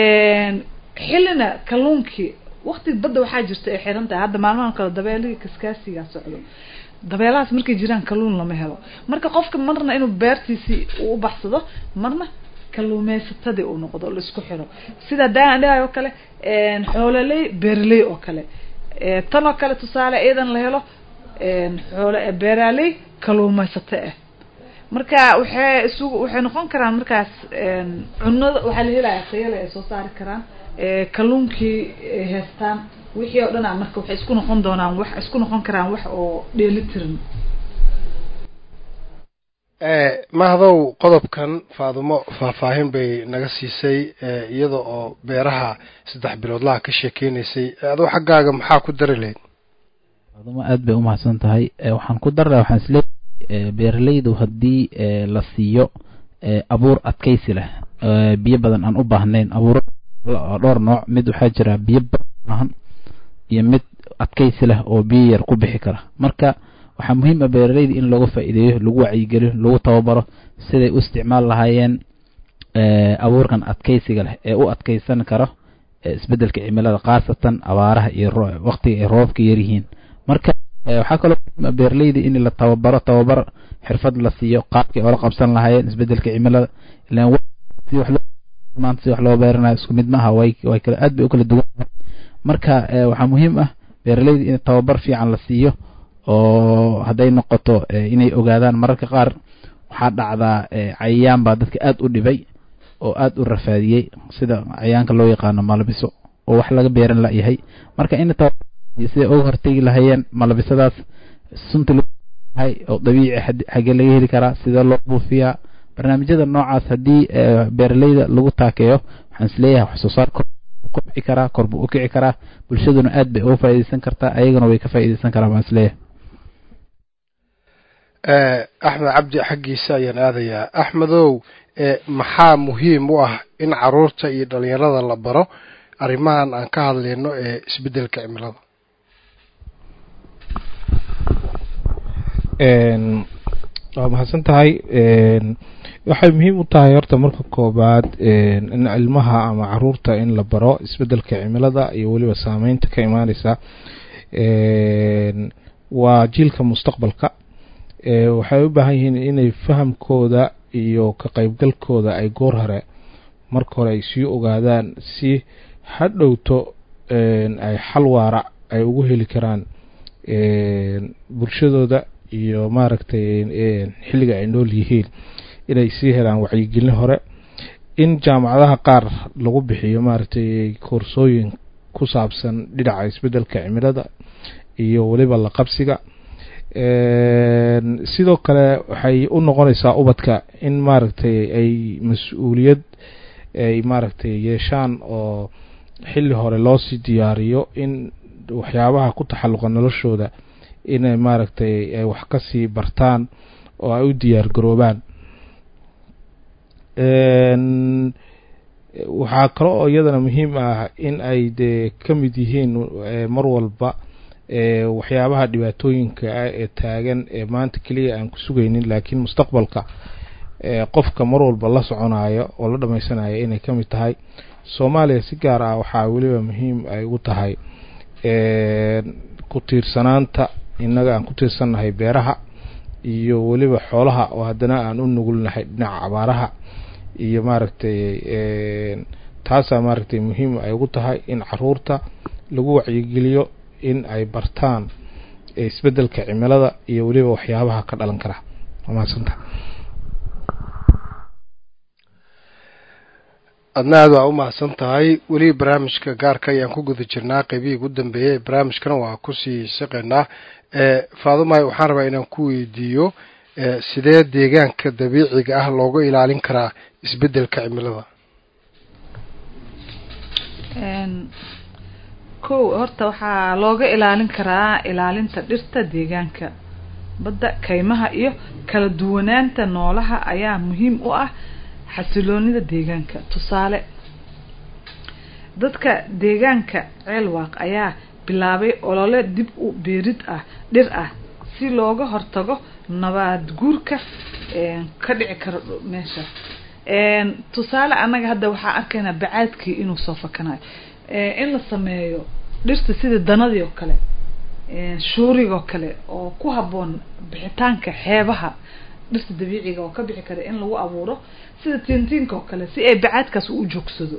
xillina kalluunkii wakti badda waxaa jirta ay xiran tahay hadda maalmahan kale dabeelihii kaskaasigaa socdo dabeelahaas markay jiraan kalluun lama helo marka qofka marna inuu beertiisii uu u baxsado marna kalluumeysatadii uu noqdo la isku xiro sida daan dhahay oo kale xoololey beeraley oo kale tan oo kale tusaale iyadan la helo xoolo beeraaley kalluumeysato ah marka waxay isugu waxay noqon karaan markaas cunada waxaa la helayaa tayale ay soo saari karaan kalluunkii ay haystaan wixii oo dhan a marka waxay isku noqon doonaan wax isku noqon karaan wax oo dheelitiran mahdow qodobkan faadumo faahfaahin bay naga siisay iyada oo beeraha saddex biloodlaha ka sheekeynaysay adoo xaggaaga maxaa ku dari lahayd faadumo aad bay umahadsan tahay waxaan ku darraa waxaan isleeyahay beeralaydu haddii la siiyo abuur adkaysi leh biyo badan aan u baahnayn abuuro dhowr nooc mid waxaa jira biyo badan iyo mid adkaysi leh oo biyo yar ku bixi kara marka waxaa muhiim ah beeralayda in lagu faa'iideeyo lagu wacyigeliyo lagu tababaro siday u isticmaal lahaayeen abuurkan adkaysiga leh ee u adkaysan karo isbedelka cimilada khaasatan abaaraha iyo waqtiga ay roobka yaryihiin marka waxaa kaloo muhiim ah beeralayda in la tababaro tababar xirfad la siiyo qaabkay oola qabsan lahaayeen isbedelka cimilada ilan si wax maanta si wax loo beeranayo isku mid maaha way way kala aad bay u kala duwan marka waxaa muhiim ah beeralayda in tababar fiican la siiyo oo hadday noqoto inay ogaadaan mararka qaar waxaa dhacdaa cayayaan baa dadka aad u dhibay oo aad u rafaadiyey sida cayayaanka loo yaqaano malabiso oo wax laga beeran layahay marka in siday uga hortegi lahayeen malabisadaas sunta loohay oo dabiici xagee laga heli karaa sidee loo buufiyaa barnaamijyada noocaas haddii beeralayda lagu taakeeyo waxaan isleeyahay wax soo saar kobci karaa kor buu u kici karaa bulshaduna aad bay uga faa'iidaysan kartaa ayagana way ka faa'iidaysan karaan baan isleeyahay axmed cabdi xaggiisa ayaan aadayaa axmedow maxaa muhiim u ah in caruurta iyo dhalinyarada la baro arrimahan aan ka hadlayno ee isbeddelka cimilada waa mahadsan tahay waxay muhiim u tahay horta marka koobaad in ilmaha ama caruurta in la baro isbeddelka cimilada iyo weliba saameynta ka imaaneysa waa jiilka mustaqbalka waxay u baahan yihiin inay fahamkooda iyo ka qeybgalkooda ay goor hore marka hore ay sii ogaadaan si hadhowto ay xal waara ay ugu heli karaan bulshadooda iyo maaragtay xilliga ay nool yihiin inay sii helaan wacyigelin hore in jaamacadaha qaar lagu bixiyo maaragtay koorsooyin ku saabsan dhinaca isbeddelka cimilada iyo weliba la qabsiga sidoo kale waxay u noqonaysaa ubadka in maaragtay ay mas-uuliyad ay maaragtay yeeshaan oo xilli hore loosii diyaariyo in waxyaabaha ku taxalluqa noloshooda inay maaragtay ay wax kasii bartaan oo ay u diyaar garoobaan waxaa kale oo iyadana muhiim ah in ay dee ka mid yihiin mar walba waxyaabaha dhibaatooyinka ah ee taagan ee maanta keliya aan ku sugaynin laakiin mustaqbalka qofka mar walba la soconayo oo la dhamaysanayo inay ka mid tahay soomaaliya si gaar ah waxaa weliba muhiim ay ugu tahay ku tiirsanaanta innaga aan ku tiirsannahay beeraha iyo weliba xoolaha oo haddana aan u nugulnahay dhinaca abaaraha iyo maaragtay taasaa maaragtay muhiim ay ugu tahay in caruurta lagu wacyigeliyo in ay bartaan isbeddelka cimilada iyo weliba waxyaabaha ka dhalan kara waa mahadsanta adna aad waa u mahadsan tahay weli barnaamijka gaarka ayaan ku guda jirnaa qeybihii ugu dambeeyey barnaamijkana waa kusii shaqeynaa faadumay waxaan rabaa inaan ku weydiiyo sidee deegaanka dabiiciga ah looga ilaalin karaa isbeddelka cimilada kow horta waxaa looga ilaalin karaa ilaalinta dhirta deegaanka badda kaymaha iyo kala duwanaanta noolaha ayaa muhiim u ah xasiloonida deegaanka tusaale dadka deegaanka ceelwaaq ayaa bilaabay olole dib u beerid ah dhir ah si looga hortago nabaad guurka ka dhici karo meesha tusaale annaga hadda waxaa arkaynaa bacaadkii inuu soo fakanayo in la sameeyo dhirta sida danadii oo kale shuurigoo kale oo ku habboon bixitaanka xeebaha dhirta dabiiciga oo ka bixi kara in lagu abuuro sida tiintiinka oo kale si ay bacaadkaas u joogsado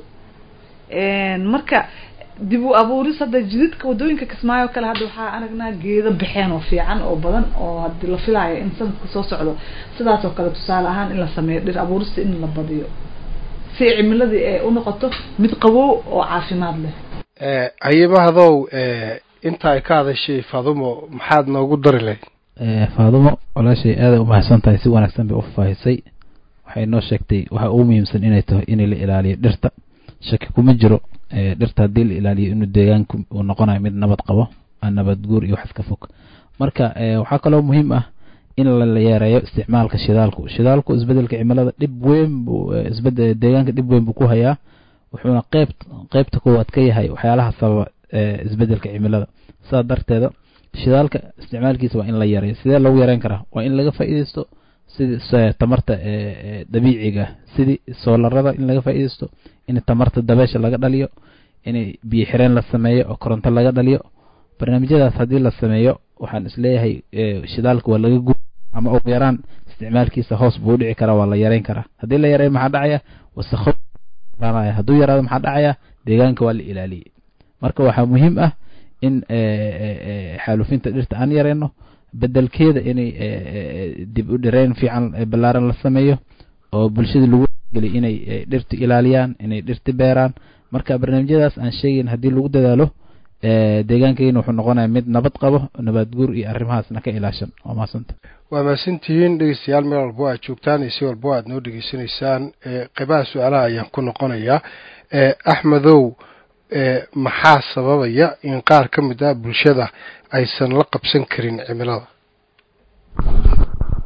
marka dib u abuuris hadda jididka wadooyinka kismaayo kale hadda waxaa aragnaa geedo baxeen oo fiican oo badan oo hadii la filaayo in sanadka soo socdo sidaas oo kale tusaale ahaan in la sameeyo dhir abuurista in la badiyo si cimiladii ay unoqoto mid qabow oo caafimaad leh hayimahadow inta ay ka hadashay faadumo maxaad noogu dari lahayd faadumo walaashay aaday u mahadsan tahay si wanaagsan bay u faahisay waxay noo sheegtay waxa ugu muhiimsan inay tahay in la ilaaliyo dhirta shaki kuma jiro dhirta haddii la ilaaliyo inuu deegaanku uu noqonayo mid nabad qabo aan nabad guur iyo wax ka fog marka waxaa kaloo muhiim ah in la yareeyo isticmaalka shidaalku shidaalku isbedelka cimilada dhib weyn buu isbed deegaanka dhib weyn buu ku hayaa wuxuuna qeyb qeybta koowaad ka yahay waxyaalaha sababa isbedelka cimilada sidaa darteeda shidaalka isticmaalkiisa waa in la yareeyo sidee lagu yareyn karaa waa in laga faa'iideysto sidii tamarta dabiiciga sidii soolarada in laga faa'iideysto in tamarta dabeesha laga dhaliyo in biyo xireen la sameeyo oo koronto laga dhaliyo barnaamijyadaas haddii la sameeyo waxaan isleeyahay shidaalka waa laga gu ama ugu yaraan isticmaalkiisa hoos buu udhici karaa waa la yareyn karaa haddii la yareeyo maxaa dhacaya wasakho hadduu yaraado maxaa dhacaya deegaanka waa la ilaaliyey marka waxaa muhiim ah in xaalufinta dhirta aan yareyno bedelkeeda inay dib u dhireyn fiican ballaaran la sameeyo oo bulshada lagu geliy inay dhirta ilaaliyaan inay dhirta beeraan marka barnaamijyadaas aan sheegayn haddii lagu dadaalo deegaankeyna wuxuu noqonaya mid nabad qabo nabad guur iyo arrimahaasna ka ilaashan waa mahadsanta waa mahadsantihiin dhegeystayaal meel walbo aad joogtaan iyo si walbo aad noo dhegeysanaysaan qeybaha su-aalaha ayaan ku noqonayaa axmedow maxaa sababaya in qaar ka mid ah bulshada aysan la qabsan karin cimilada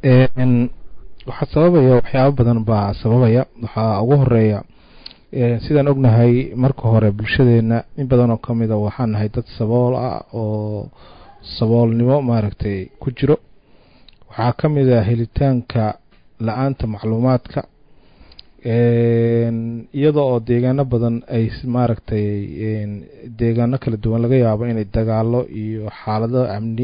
waxaa sababaya waxyaabo badan baa sababaya waxaa ugu horeeya sidaan ognahay marka hore bulshadeena in badan oo kamida waxaan nahay dad sabool ah oo saboolnimo maaragtay ku jiro waxaa ka mid a helitaanka la-aanta macluumaadka iyada oo deegaano badan ay maaragtay deegaano kala duwan laga yaabo inay dagaalo iyo xaalado amni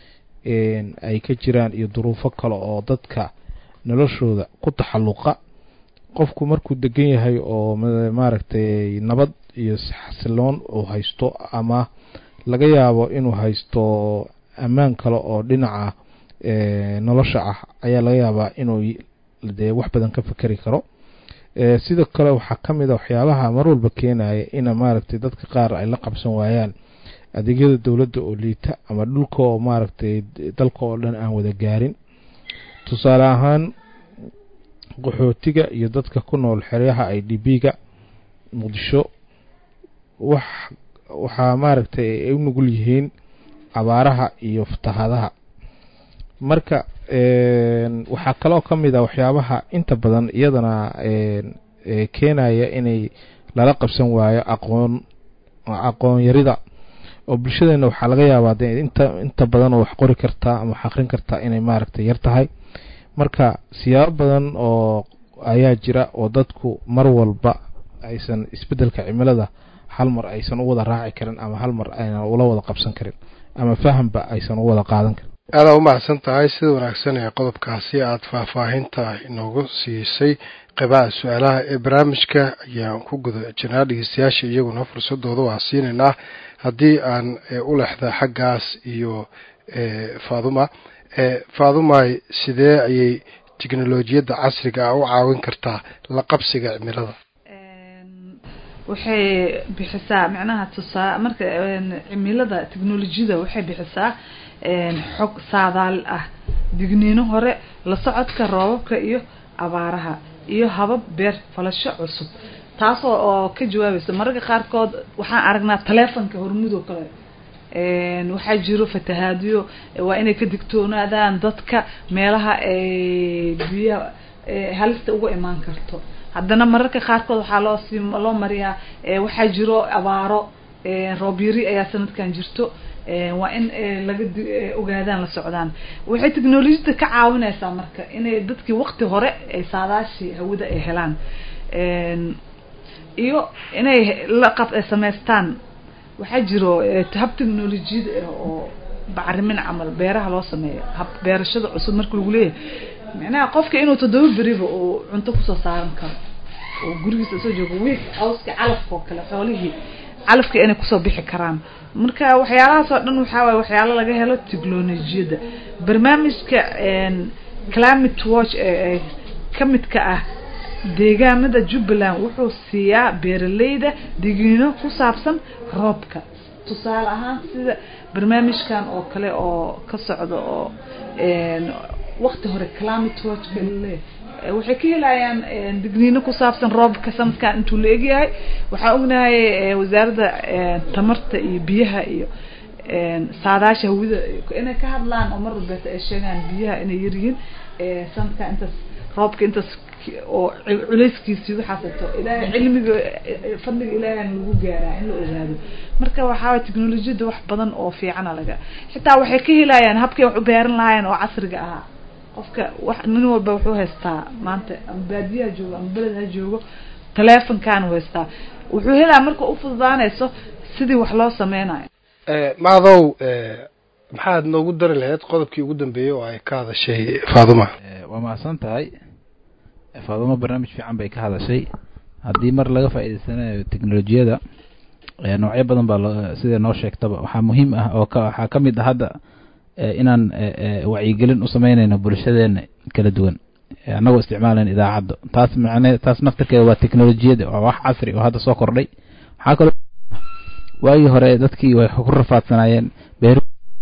ay ka jiraan iyo duruufo kale oo dadka noloshooda ku taxalluqa qofku markuu degan yahay oo maaragtay nabad iyo xasiloon uu haysto ama laga yaabo inuu haysto ammaan kale oo dhinaca nolosha ah ayaa laga yaabaa inuu dee wax badan ka fekeri karo sidoo kale waxaa ka mid a waxyaabaha mar walba keenaya ina maaragtay dadka qaar ay la qabsan waayaan adeegyada dowladda oo liita ama dhulka oo maaragtay dalka oo dhan aan wada gaarin tusaale ahaan qaxootiga iyo dadka ku nool xeryaha i d b ga muqdisho wax waxaa maaragtay ay u nugul yihiin abaaraha iyo fatahadaha marka waxaa kaloo ka mid a waxyaabaha inta badan iyadana keenaya inay lala qabsan waayo aqoon aqoon yarida oo bulshadeena waxaa laga yaabaa de inta inta badan oo wax qori kartaa ama wax aqrin kartaa inay maaragtay yar tahay marka siyaabo badan oo ayaa jira oo dadku mar walba aysan isbeddelka cimilada hal mar aysan u wada raaci karin ama hal mar aynan ula wada qabsan karin ama fahamba aysan u wada qaadan karin aada u mahadsan tahay sida wanaagsan ee qodobkaasi aada faahfaahinta inoogu siisay qeybaha su-aalaha ee barnaamijka ayaan ku guda jirnaa dhegeystayaasha iyaguna fursadooda waa siinaynaa haddii aan u lexda xaggaas iyo faaduma faadumay sidee ayay teknolojiyadda casriga ah u caawin kartaa la qabsiga cimilada waxay bixisaa macnaha tusaa marka cimilada teknolojiyada waxay bixisaa xog saadaal ah digniino hore la socodka roobabka iyo abaaraha iyo habab beer falasho cusub taasoo oo ka jawaabaysa mararka qaarkood waxaan aragnaa taleefonka hormudoo kale waxaa jiro fatahaadyo waa inay ka digtoonaadaan dadka meelaha ay biyaha halista uga imaan karto haddana mararka qaarkood waxaa loo sii loo mariyaa waxaa jiro abaaro roob yari ayaa sanadkan jirto waa in laga ogaadaan la socdaan waxay technolojiyada ka caawinaysaa marka inay dadkii waqti hore ay saadaashii hawada ay helaan iyo inay la qab samaystaan waxaa jiro hab technolojiyada ah oo bacrimin camal beeraha loo sameeyo hab beerashada cusub marka lagu leeyahay macnaha qofka inuu toddoba beriba uu cunto kusoo saaran karo oo gurigiisa soo joogo wiig cawska calafka oo kale xoolihii calafka inay kusoo bixi karaan marka waxyaalahaas oo dhan waxaa waye waxyaalo laga helo technolojiyada barnaamijka climate watch ee kamidka ah deegaamada jubbaland wuxuu siiyaa beeraleyda digniino ku saabsan roobka tusaale ahaan sida barnaamijkan oo kale oo ka socda oo waqti hore climate watch le waxay ka helayaan digniino ku saabsan roobka sanadkan intuu la egyahay waxaan ognahay wasaaradda tamarta iyo biyaha iyo saadaasha hawida inay ka hadlaan oo mar walbeeta ay sheegaan biyaha inay yaryihiin sanadkan intaas roobka intaas oo culeyskiisii waxaasato ilaahay cilmiga fadliga ilaahayna lagu gaaraa in la ogaado marka waxaa waye technolojiyada wax badan oo fiicana laga xitaa waxay ka helayaan habkay wax u beeran lahaayeen oo casriga ahaa qofka wax nin walba wuxuu haystaa maanta ama baadiyaha joogo ama beled ha joogo telefonkaanu haystaa wuxuu helaa marka u fududaanayso sidii wax loo sameynayo macdow maxaad noogu dari lahayd qodobkii ugu dambeeyey oo ay ka hadashay faaduma waa mahadsan tahay faaduma barnaamij fiican bay ka hadashay haddii mar laga faa'iidaysanayo teknolojiyada noocyo badan baa loo sida noo sheegtaba waxaa muhiim ah oo ka waxaa ka mid ah hadda inaan wacyigelin u sameynayno bulshadeena kala duwan annagoo isticmaalayna idaacadda taas macne taas naftarkeeda waa teknolojiyada waa wax casri oo hadda soo kordhay waxaa kaloo waagii hore dadkii way ku rafaadsanaayeen beer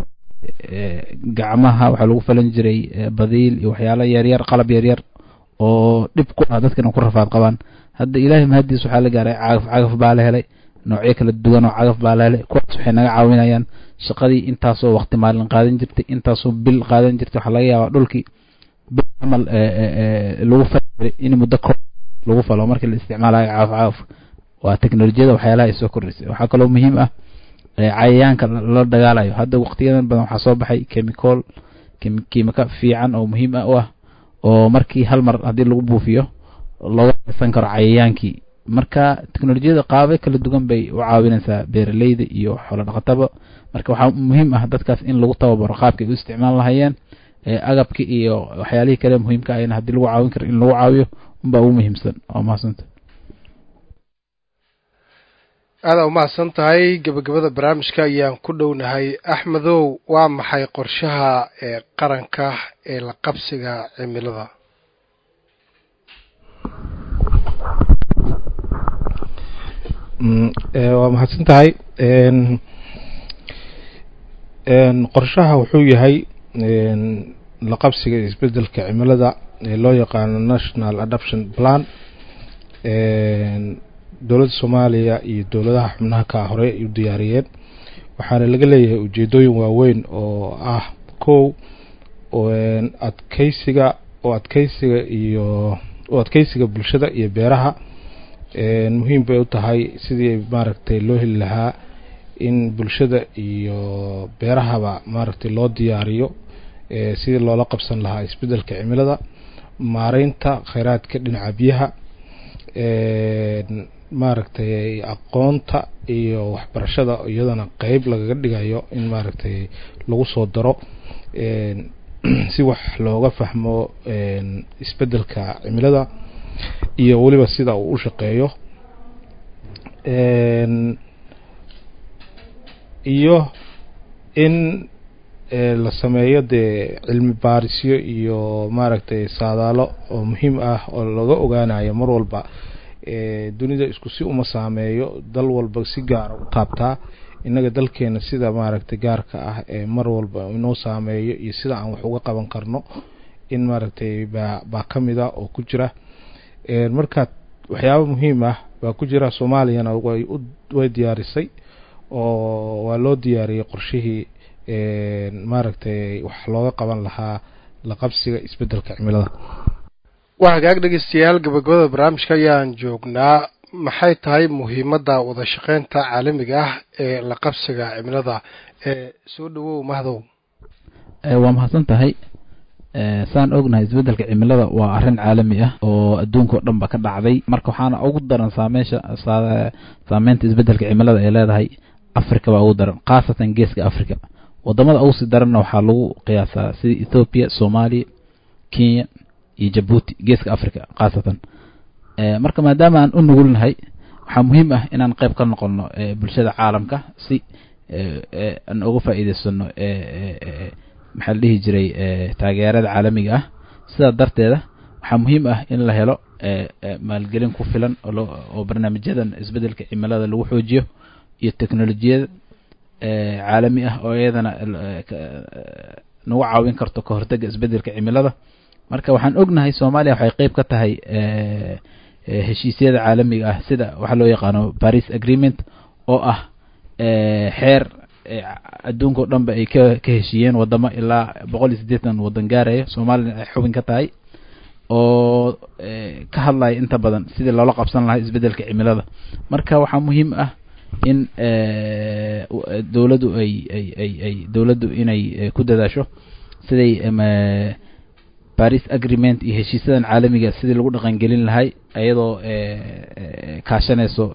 gacmaha waxaa lagu falan jiray badiil iyo waxyaalo yaryar qalab yaryar oo dhib ku ah dadkana ku rafaad qabaan hadda ilaahay mahadiis waxaa la gaaray cagaf cagaf baa la helay noocyo kala duwan oo cagaf baa la helay kuwaas waxay naga caawinayaan shaqadii intaasoo waqti maalin qaadan jirtay intaasoo bil qaadan jirtay waxaa laga yaabaa dhulkii camal lagu fali in muddo ko lagu falo markii la isticmaalayo caaf caaf waa teknolojiyada waxyaalaha ay soo kordhisay waxaa kaloo muhiim ah cayayaanka la dagaalayo hadda waqtiyadan badan waxaa soo baxay chemical kiimika fiican oo muhiim ah u ah oo markii hal mar haddii lagu buufiyo looga haysan karo cayayaankii marka teknolojiyada qaabay kala duwan bay u caawinaysaa beeraleyda iyo xoolo dhaqataba marka waxaa muhiim ah dadkaas in lagu tababaro qaabkay u isticmaal lahayeen agabki iyo waxyaalihii kale muhiimka ahna haddii lagu caawin karo in lagu caawiyo unbaa ugu muhiimsan waa mahadsanta aada umahadsan tahay gebagabada barnaamijka ayaan ku dhownahay axmedow waa maxay qorshaha ee qaranka ee la qabsiga cimilada waa mahadsan tahay qorshaha wuxuu yahay la qabsiga isbedelka cimilada ee loo yaqaano national adoption plan dowladda soomaaliya iyo dowladaha xubnaha ka hore ay u diyaariyeen waxaana laga leeyahay ujeedooyin waaweyn oo ah kow adkeysiga oo adkeysiga iyo oo adkeysiga bulshada iyo beeraha muhiim bay u tahay sidii maaragtay loo heli lahaa in bulshada iyo beerahaba maaragtay loo diyaariyo sidii loola qabsan lahaa isbedelka cimilada maareynta kheyraadka dhinaca biyaha maaragtay aqoonta iyo waxbarashada iyadana qeyb lagaga dhigayo in maaragtay lagu soo daro si wax looga fahmo isbedelka cimilada iyo weliba sida uu u shaqeeyo iyo in la sameeyo dee cilmi baarisyo iyo maaragtay saadaalo oo muhiim ah oo laga ogaanayo mar walba dunida isku si uma saameeyo dal walba si gaara u taabtaa innaga dalkeena sida maaragtay gaarka ah ee mar walba inoo saameeyo iyo sida aan wax uga qaban karno in maaragtay baa baa ka mid a oo ku jira marka waxyaaba muhiim ah baa ku jira soomaaliyana way u way diyaarisay oo waa loo diyaariyey qorshihii maaragtay wax looga qaban lahaa la qabsiga isbedelka cimilada waa hagaag dhegeystayaal gabagabada barnaamijka ayaan joognaa maxay tahay muhiimadda wada shaqeynta caalamiga ah ee la qabsiga cimilada ee soo dhawow mahdow waa mahadsan tahay saan ognahay isbedelka cimilada waa arrin caalami ah oo adduunka oo dhan ba ka dhacday marka waxaana ugu daran saameysha saameynta isbedelka cimilada ay leedahay africa baa ugu daran khaasatan geeska africa wadamada ugu sii daranna waxaa lagu qiyaasaa sida ethoopia soomaaliya kenya iyo jabuuti geeska africa khaasatan marka maadaama aan u nugulnahay waxaa muhiim ah inaan qeyb ka noqono bulshada caalamka si aan uga faa'iideysano maxaa la dhihi jiray taageerada caalamiga ah sidaa darteeda waxaa muhiim ah in la helo maalgelin ku filan oo barnaamijyadan isbedelka cimilada lagu xoojiyo iyo teknolojiyada caalami ah oo iyadana nagu caawin karto ka hortega isbedelka cimilada marka waxaan ognahay soomaaliya waxay qeyb ka tahay heshiisyada caalamiga ah sida waxaa loo yaqaano paris agreement oo ah xeer adduunka o dhan ba ay ka ka heshiiyeen wadamo ilaa boqol iyo siddeetan waddan gaaraya soomaaliyana ay xubin ka tahay oo ka hadlaya inta badan sidii loola qabsan lahaa isbedelka cimilada marka waxaa muhiim ah in dowladdu ay ay ay ay dowladdu inay ku dadaasho siday paris agreement iyo heshiisyadan caalamiga sidii lagu dhaqangelin lahay iyadoo kaashanayso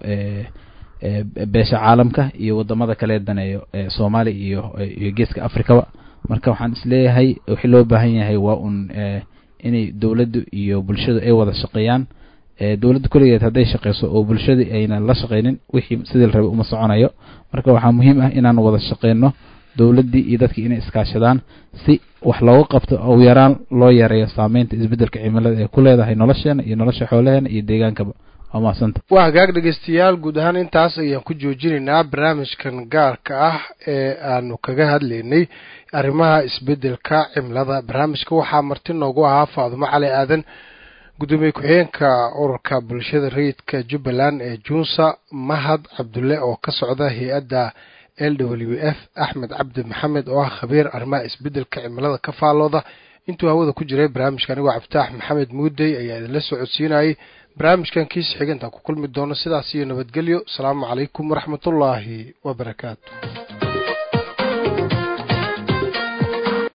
beesha caalamka iyo wadamada kale daneeyo soomaaliya iyo iyo geeska africaba marka waxaan isleeyahay wixii loo baahan yahay waa un inay dowladdu iyo bulshadu ay wada shaqeeyaan dowladda kulligeed hadday shaqeyso oo bulshada aynan la shaqeynin wixii sidii la rabay uma soconayo marka waxaa muhiim ah inaan wada shaqeyno dowladdii iyo dadkii inay iskaashadaan si wax looga qabto ugu yaraan loo yareeyo saameynta isbedelka cimilada ee ku leedahay nolosheena iyo nolosha xoolaheena iyo deegaankaba waa mahadsantahy waa hagaag dhegeystayaal guud ahaan intaas ayaan ku joojinaynaa barnaamijkan gaarka ah ee aanu kaga hadlaynay arrimaha isbedelka cimilada barnaamijka waxaa marti noogu ahaa faadumo cali aadan gudoomiye ku-xigeenka ururka bulshada rayidka jubbaland ee junsa mahad cabdulle oo ka socda hay-adda l w f axmed cabdi maxamed oo ah khabiir arrimaha isbedelka cimilada ka faallooda intuu hawada ku jiray barnaamijka anigoo cabditaax maxamed muudey ayaa idinla soo codsiinayay barnaamijkan kiisa xiga intaan ku kulmi doono sidaas iyo nabadgelyo asalaamu calaykum waraxmatullaahi wabarakaatu